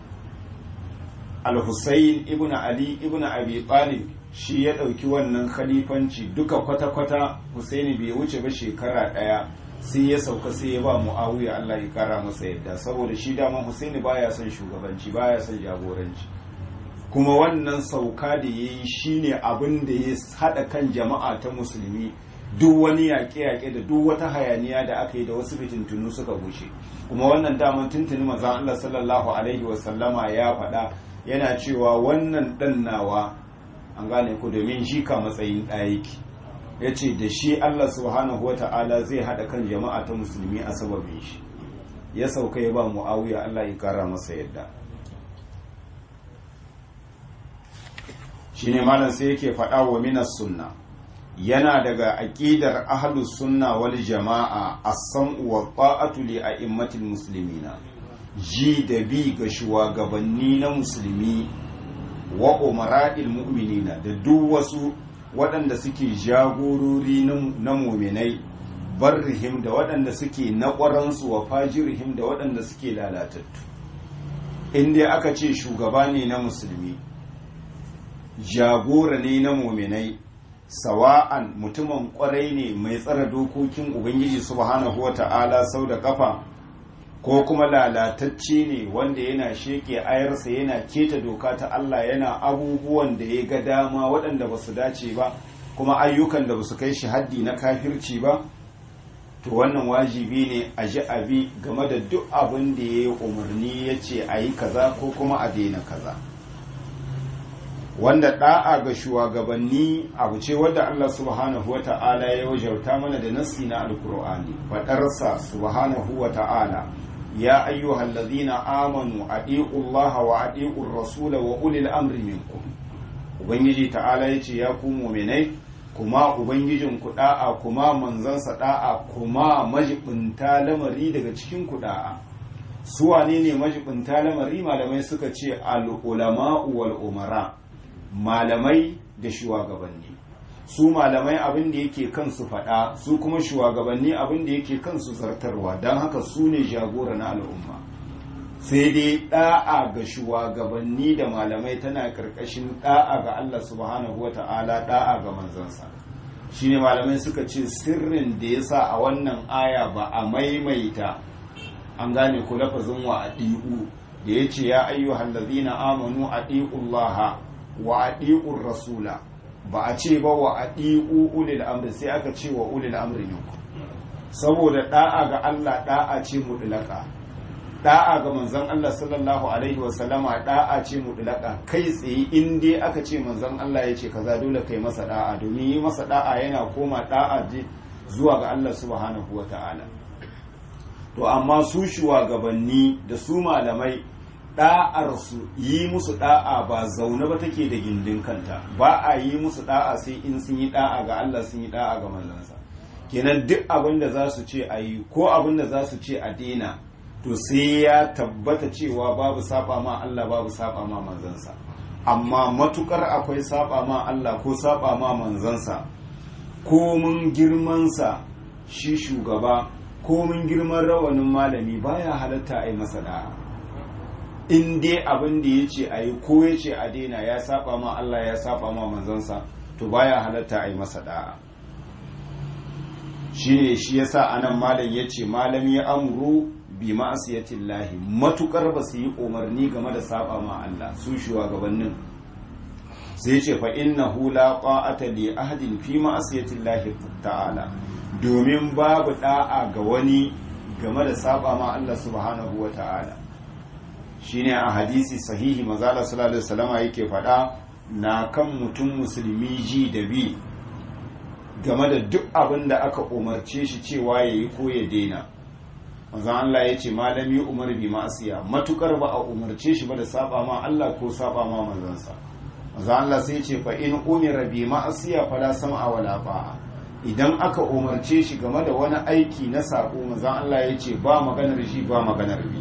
al-Husayn ibn Ali ibn Abi Talib shi ya ɗauki wannan khalifanci duka kwata-kwata Husaini bai wuce ba shekara ɗaya sai ya sauka sai ya ba Muawiya Allah ya kara masa yadda saboda shi dama Husaini baya son shugabanci baya son jagoranci kuma wannan sauka da ya yi shi ne abin da ya haɗa kan jama'a ta musulmi duk wani yaƙe-yaƙe da duk wata hayaniya da aka yi da wasu fitintunu suka gushe kuma wannan daman tuntuni maza Allah sallallahu alaihi wasallama ya faɗa yana cewa wannan ɗan nawa an gane ku domin shi ka matsayin ɗayaki ya ce da shi Allah subhanahu wata'ala zai haɗa kan jama'a ta musulmi a sababin shi ya sauka ya ba mu'awiya Allah ya kara masa yadda shine malam sai yake faɗa wa minas sunna yana daga aqidar ahlus sunna wal jama'a as-sam'u wa ta'atu li a'immatil muslimina ji da bi ga shugabanni na musulmi wa umara'il mu'minina da duk wasu waɗanda suke jagorori na muminai barrihim da waɗanda suke na ƙwaransu wa fajirihim da waɗanda suke lalatattu inda aka ce shugaba ne na musulmi jagora ne na muminai sawa'an mutumin kwarai ne mai tsara dokokin ubangiji subhanahu wa ta'ala sau da kafa ko kuma lalatacce ne wanda yana sheke ayarsa yana keta doka ta Allah yana abubuwan da ya ga dama waɗanda ba su dace ba kuma ayyukan da ba su kai shi haddi na kafirci ba to wannan wajibi ne a ji abi game da duk abin da ya yi umarni ya ce a yi kaza ko kuma a daina kaza. wanda da'a ga shugabanni abu ce wadda Allah subhanahu wa ta'ala ya wajauta mana da nassi na alkur'ani fadarsa subhanahu wa ta'ala ya ayyuhal ladhina amanu adi'u Allah wa adi'u rasula wa ulil amri minkum ubangiji ta'ala yace ya ku mu'minai kuma ubangijin ku da'a kuma manzansa da'a kuma majibinta lamari daga cikin ku da'a su wane ne majibinta lamari malamai suka ce al ulama'u wal umara malamai da shugabanni su malamai abin da yake kansu faɗa su kuma shugabanni abin da yake kansu zartarwa don haka su ne jagora na al'umma sai dai ɗa'a ga shugabanni da malamai tana ƙarƙashin ɗa'a ga Allah subhanahu wa ta'ala ɗa'a ga manzansa shi ne malamai suka ce sirrin da ya sa a wannan aya ba a maimaita an gane ku lafazin wa a da ya ce ya ayyuhallazina amanu a ɗi'ullaha wa adi'ur rasula ba a ce ba wa adi'u ulil amri sai aka ce wa ulil amri minkum saboda da'a ga Allah da'a ce mutlaka da'a ga manzon Allah sallallahu alaihi wa sallama da'a ce mutlaka kai tsaye in dai aka ce manzon Allah ya ce kaza dole kai masa da'a domin yi masa da'a yana koma da'a je zuwa ga Allah subhanahu wa ta'ala to amma su shugabanni da su malamai ɗa'arsu yi musu ɗa'a ba zaune ba take da gindin kanta ba a yi musu ɗa'a sai in sun yi ɗa'a ga Allah sun yi ɗa'a ga manzansa kenan duk abin da za su ce a yi ko abin da za su ce a daina to sai ya tabbata cewa babu saba ma Allah babu saba ma manzansa amma matukar akwai saba ma Allah ko saba ma manzansa ko mun girmansa shi shugaba ko mun girman rawanin malami baya halatta a yi masa da'a in dai abin da ya ce a yi ko ya ce a daina ya saba ma Allah ya saba ma manzansa to baya halatta a yi masa da'a shi ne shi yasa anan malam ya ce malam ya amuru bi ma'asiyatillahi matukar ba su yi umarni game da saba ma Allah su shugabannin sai ce fa innahu la qa'ata li ahadin fi ma'asiyatillahi ta'ala domin babu da'a ga wani game da saba ma Allah subhanahu wa ta'ala shine a hadisi sahihi manzala sallallahu alaihi wasallama yake faɗa na kan mutum musulmi ji da bi game da duk abin da aka umarce shi cewa ya yi ko ya daina manzan Allah ya ce malami umar bi ma'asiya matukar ba a umarce shi ba da saba ma Allah ko saba ma manzansa manzan Allah sai ce fa in umira bi ma'asiya fala sam'a wala ba'a idan aka umarce shi game da wani aiki na sako manzan Allah ya ce ba maganar shi ba maganar bi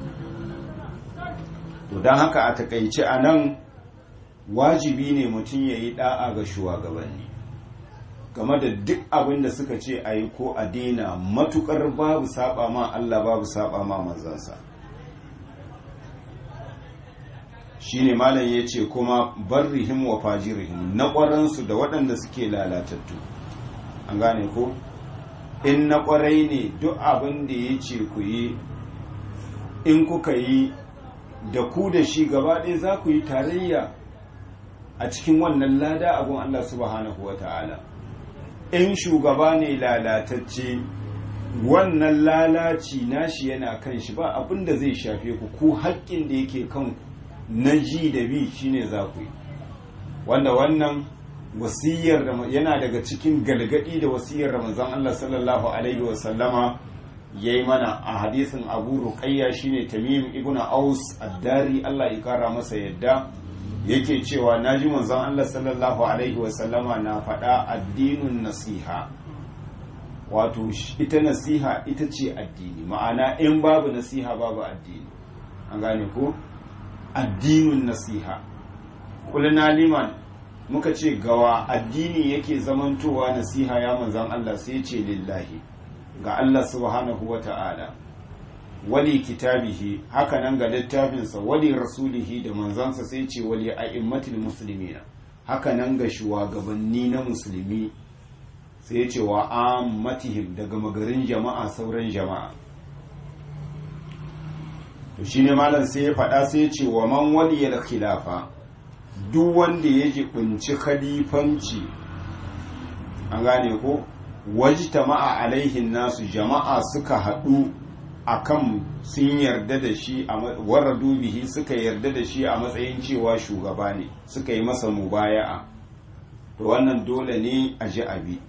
to don haka a takaice a nan wajibi ne mutum ya yi da'a ga shugabanni game da duk abin da suka ce a yi ko a daina matukar babu saba ma Allah babu saba ma manzansa shine malam ya ce kuma barrihim wa fajirihim na ƙwaransu da waɗanda suke lalatattu an gane ko in na ƙwarai ne duk abin da ya ce ku yi in kuka yi da ku da shi gaba ɗaya za ku yi tarayya a cikin wannan lada abin Allah subhanahu wa ta'ala in shugaba ne lalatacce wannan lalaci nashi yana kan shi ba abin da zai shafe ku ku haƙƙin da yake kanku na ji da bi shine za ku yi wanda wannan wasiyar yana daga cikin galgadi da wasiyar ramazan Allah sallallahu alaihi wasallama ya yi mana a hadisin abu ruqayya shine tamim ibn aus addari Allah ya kara masa yadda yake cewa naji manzon Allah sallallahu alaihi wasallama na faɗa addinin nasiha wato ita nasiha ita ce addini ma'ana in babu nasiha babu addini an gane ko addinin nasiha kulina liman muka ce gawa addini yake zamantowa nasiha ya manzon Allah sai ce lillahi ga Allah subhanahu wa ta'ala wali kitabihi hakanan ga littafinsa wali rasulihi da manzansa sai ce wali a'immatul muslimina hakanan ga shugabanni na musulmi sai ce wa ammatihim daga magarin jama'a sauran jama'a to shine malam sai ya faɗa sai ce wa man waliyal khilafa duk wanda ya jibinci khalifanci an gane ko wajtama'a alaihin nasu jama'a suka haɗu akan sun yarda da shi a warradu bihi suka yarda da shi a matsayin cewa shugaba ne suka yi masa mubaya'a to wannan dole ne a ji abi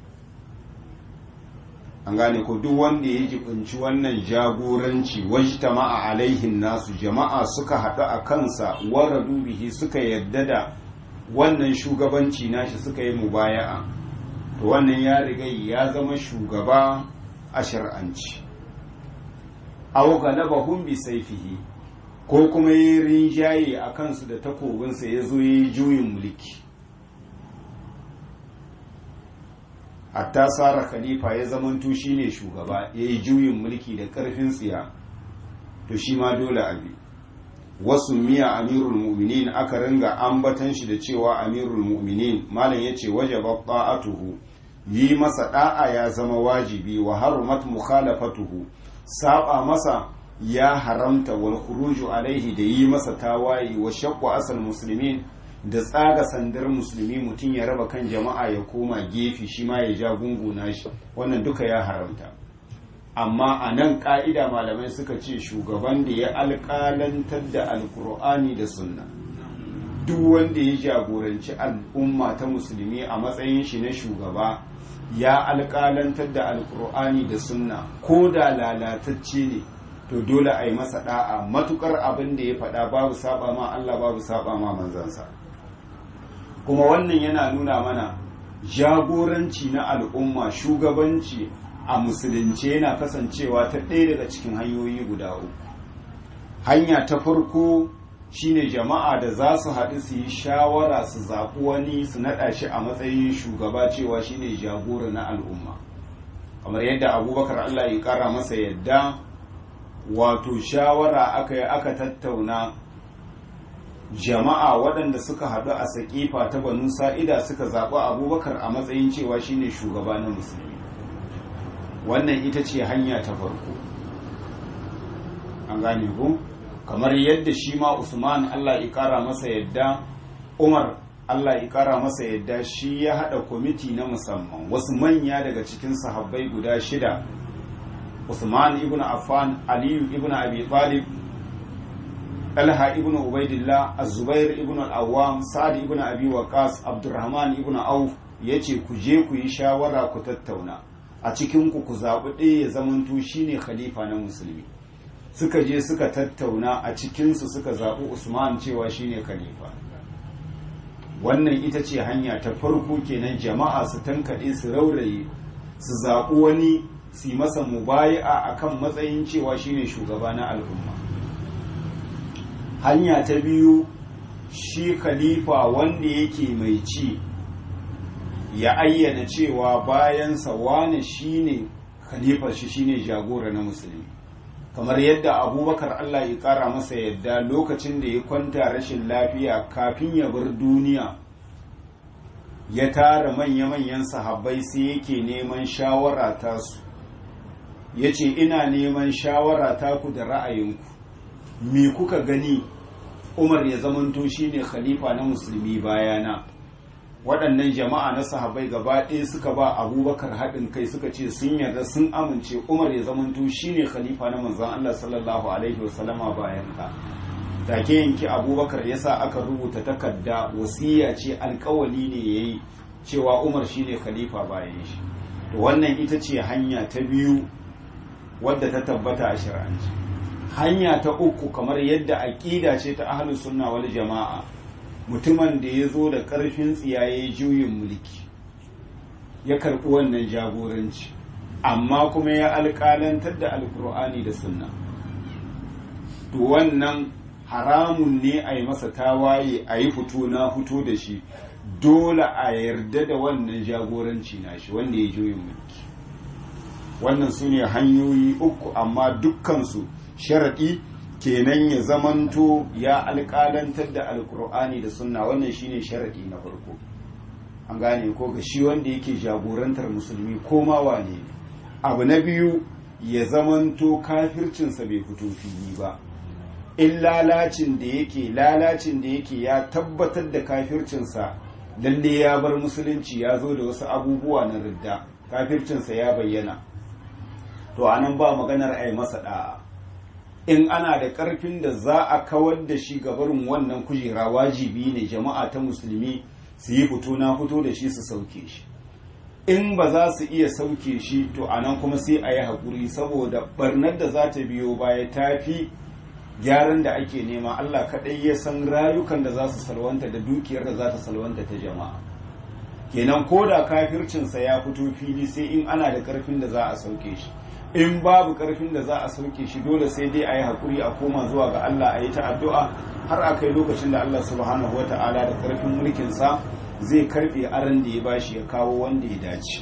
an gane ko duk wanda ya jibinci wannan jagoranci wajtama'a alaihin nasu jama'a suka haɗu a kansa warradu bihi suka yarda da wannan shugabanci nashi suka yi mubaya'a to wannan ya riga ya zama shugaba a shar'anci aw galabahum bi sayfihi ko kuma yi rinjaye a kansu da takobinsa ya zo yi juyin mulki hatta sara khalifa ya zamanto shine shugaba ya yi juyin mulki da karfin tsiya to shi ma dole abi wasu miya amirul mu'minin aka ringa ambatan shi da cewa amirul mu'minin malam yace wajaba ta'atuhu yi masa da'a ya zama wajibi wa harumat mukhalafatuhu saba masa ya haramta wal khuruju alaihi da yi masa tawayi wa shaqqu asal muslimin da tsaga sandar musulmi mutum ya raba kan jama'a ya koma gefe shi ma ya ja gunguna shi wannan duka ya haramta amma a nan ka'ida malamai suka ce shugaban da ya alƙalantar da alkur'ani da sunna duk wanda ya jagoranci al'umma ta musulmi a matsayin shi na shugaba ya alƙalantar da alkur'ani da sunna ko da lalatacce ne to dole a yi masa da'a matukar abin da ya faɗa babu saba ma Allah babu saba ma manzansa kuma wannan yana nuna mana jagoranci na al'umma shugabanci a musulunci yana kasancewa ta ɗaya daga cikin hanyoyi guda uku hanya ta farko shine jama'a da za su haɗu su yi shawara su zaɓi wani su naɗa shi a matsayin shugaba cewa shine jagora na al'umma kamar yadda abubakar allah ya ƙara masa yadda wato shawara aka yi aka tattauna jama'a waɗanda suka haɗu a saƙifa ta banu sa'ida suka zaɓi abubakar a matsayin cewa shine shugaba na musulmi wannan ita ce hanya ta farko an gane ku kamar yadda shi ma usman allah ya kara masa yadda umar allah ya kara masa yadda shi ya hada kwamiti na musamman wasu manya daga cikin sahabbai guda shida usman ibn affan aliyu ibn abi talib talha ibn ubaidillah az-zubair ibn al-awwam sa'd ibn abi waqas abdurrahman ibn auf yace ku je ku yi shawara ku tattauna a cikin ku ku zabi ɗaya ya zamanto shine khalifa na musulmi suka je suka tattauna a cikin su suka zabi usman cewa shine khalifa wannan ita ce hanya ta farko kenan jama'a su tankaɗe su rauraye su zaɓi wani su yi masa mubayi'a akan matsayin cewa shine shugaba na al'umma hanya ta biyu shi khalifa wanda yake mai ci ya ayyana cewa bayansa wane shine khalifar shi shine jagora na musulmi kamar yadda abubakar allah ya kara masa yadda lokacin da ya kwanta rashin lafiya kafin ya bar duniya ya tara manya-manyan sahabbai sai yake neman shawara tasu ya ce ina neman shawara taku da ra'ayinku me kuka gani umar ya zamanto shine khalifa na musulmi bayana waɗannan jama'a na sahabai gaba ɗaya suka ba abubakar haɗin kai suka ce sun yarda sun amince umar ya zamanto shine khalifa na manzan allah sallallahu alaihi wasallama bayan ka take yanki abubakar ya sa aka rubuta takarda wasiya ce alkawali ne ya yi cewa umar shine khalifa bayan shi to wannan ita ce hanya ta biyu wadda ta tabbata a shari'anci hanya ta uku kamar yadda aƙida ce ta ahlus sunna wal jama'a mutumin da ya zo da ƙarfin tsiyaye juyin mulki ya karɓi wannan jagoranci amma kuma ya alƙalantar da alkur'ani da sunna to wannan haramun ne a yi masa tawaye a yi fito na fito da shi dole a yarda da wannan jagoranci na shi wanda ya juyin mulki wannan su ne hanyoyi uku amma dukkansu sharaɗi kenan ya zamanto ya alƙalantar da alkur'ani da sunna wannan shine sharaɗi na farko an gane ko ga shi wanda yake jagorantar musulmi ko ma wane ne abu na biyu ya zamanto kafircinsa bai fito fili ba in lalacin da yake lalacin da yake ya tabbatar da kafircinsa lalle ya bar musulunci ya zo da wasu abubuwa na ridda kafircinsa ya bayyana to anan ba maganar a yi masa da'a in ana da ƙarfin da za a kawar da shi gabarin wannan kujera wajibi ne jama'a ta musulmi su yi fito na fito da shi su sauke shi in ba za su iya sauke shi to anan kuma sai a yi haƙuri saboda barnar da za ta biyo baya ta fi gyaran da ake nema Allah kaɗai ya san rayukan da za su salwanta da dukiyar da za ta salwanta ta jama'a kenan ko da kafircinsa ya fito fili sai in ana da ƙarfin da za a sauke shi in babu ƙarfin da za a sauke shi dole sai dai a yi haƙuri a koma zuwa ga Allah a yi ta addu'a har a kai lokacin da Allah subhanahu wa ta'ala da ƙarfin mulkinsa zai karɓe aran da ya bashi ya kawo wanda ya dace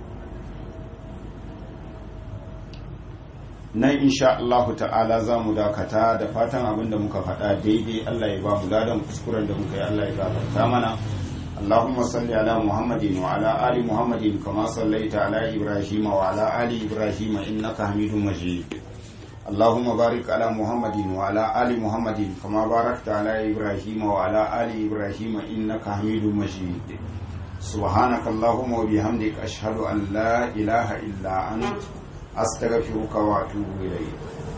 nan insha Allah ta'ala za mu dakata da fatan abin da muka faɗa daidai Allah ya ba mu ladan kuskuren da muka yi Allah ya gafarta mana اللهم صل على محمد وعلى آل محمد كما صليت على إبراهيم وعلى آل إبراهيم إنك حميد مجيد اللهم بارك على محمد وعلى آل محمد كما باركت على إبراهيم وعلى آل إبراهيم إنك حميد مجيد سبحانك اللهم وبحمدك أشهد أن لا إله إلا أنت أستغفرك وأتوب إليك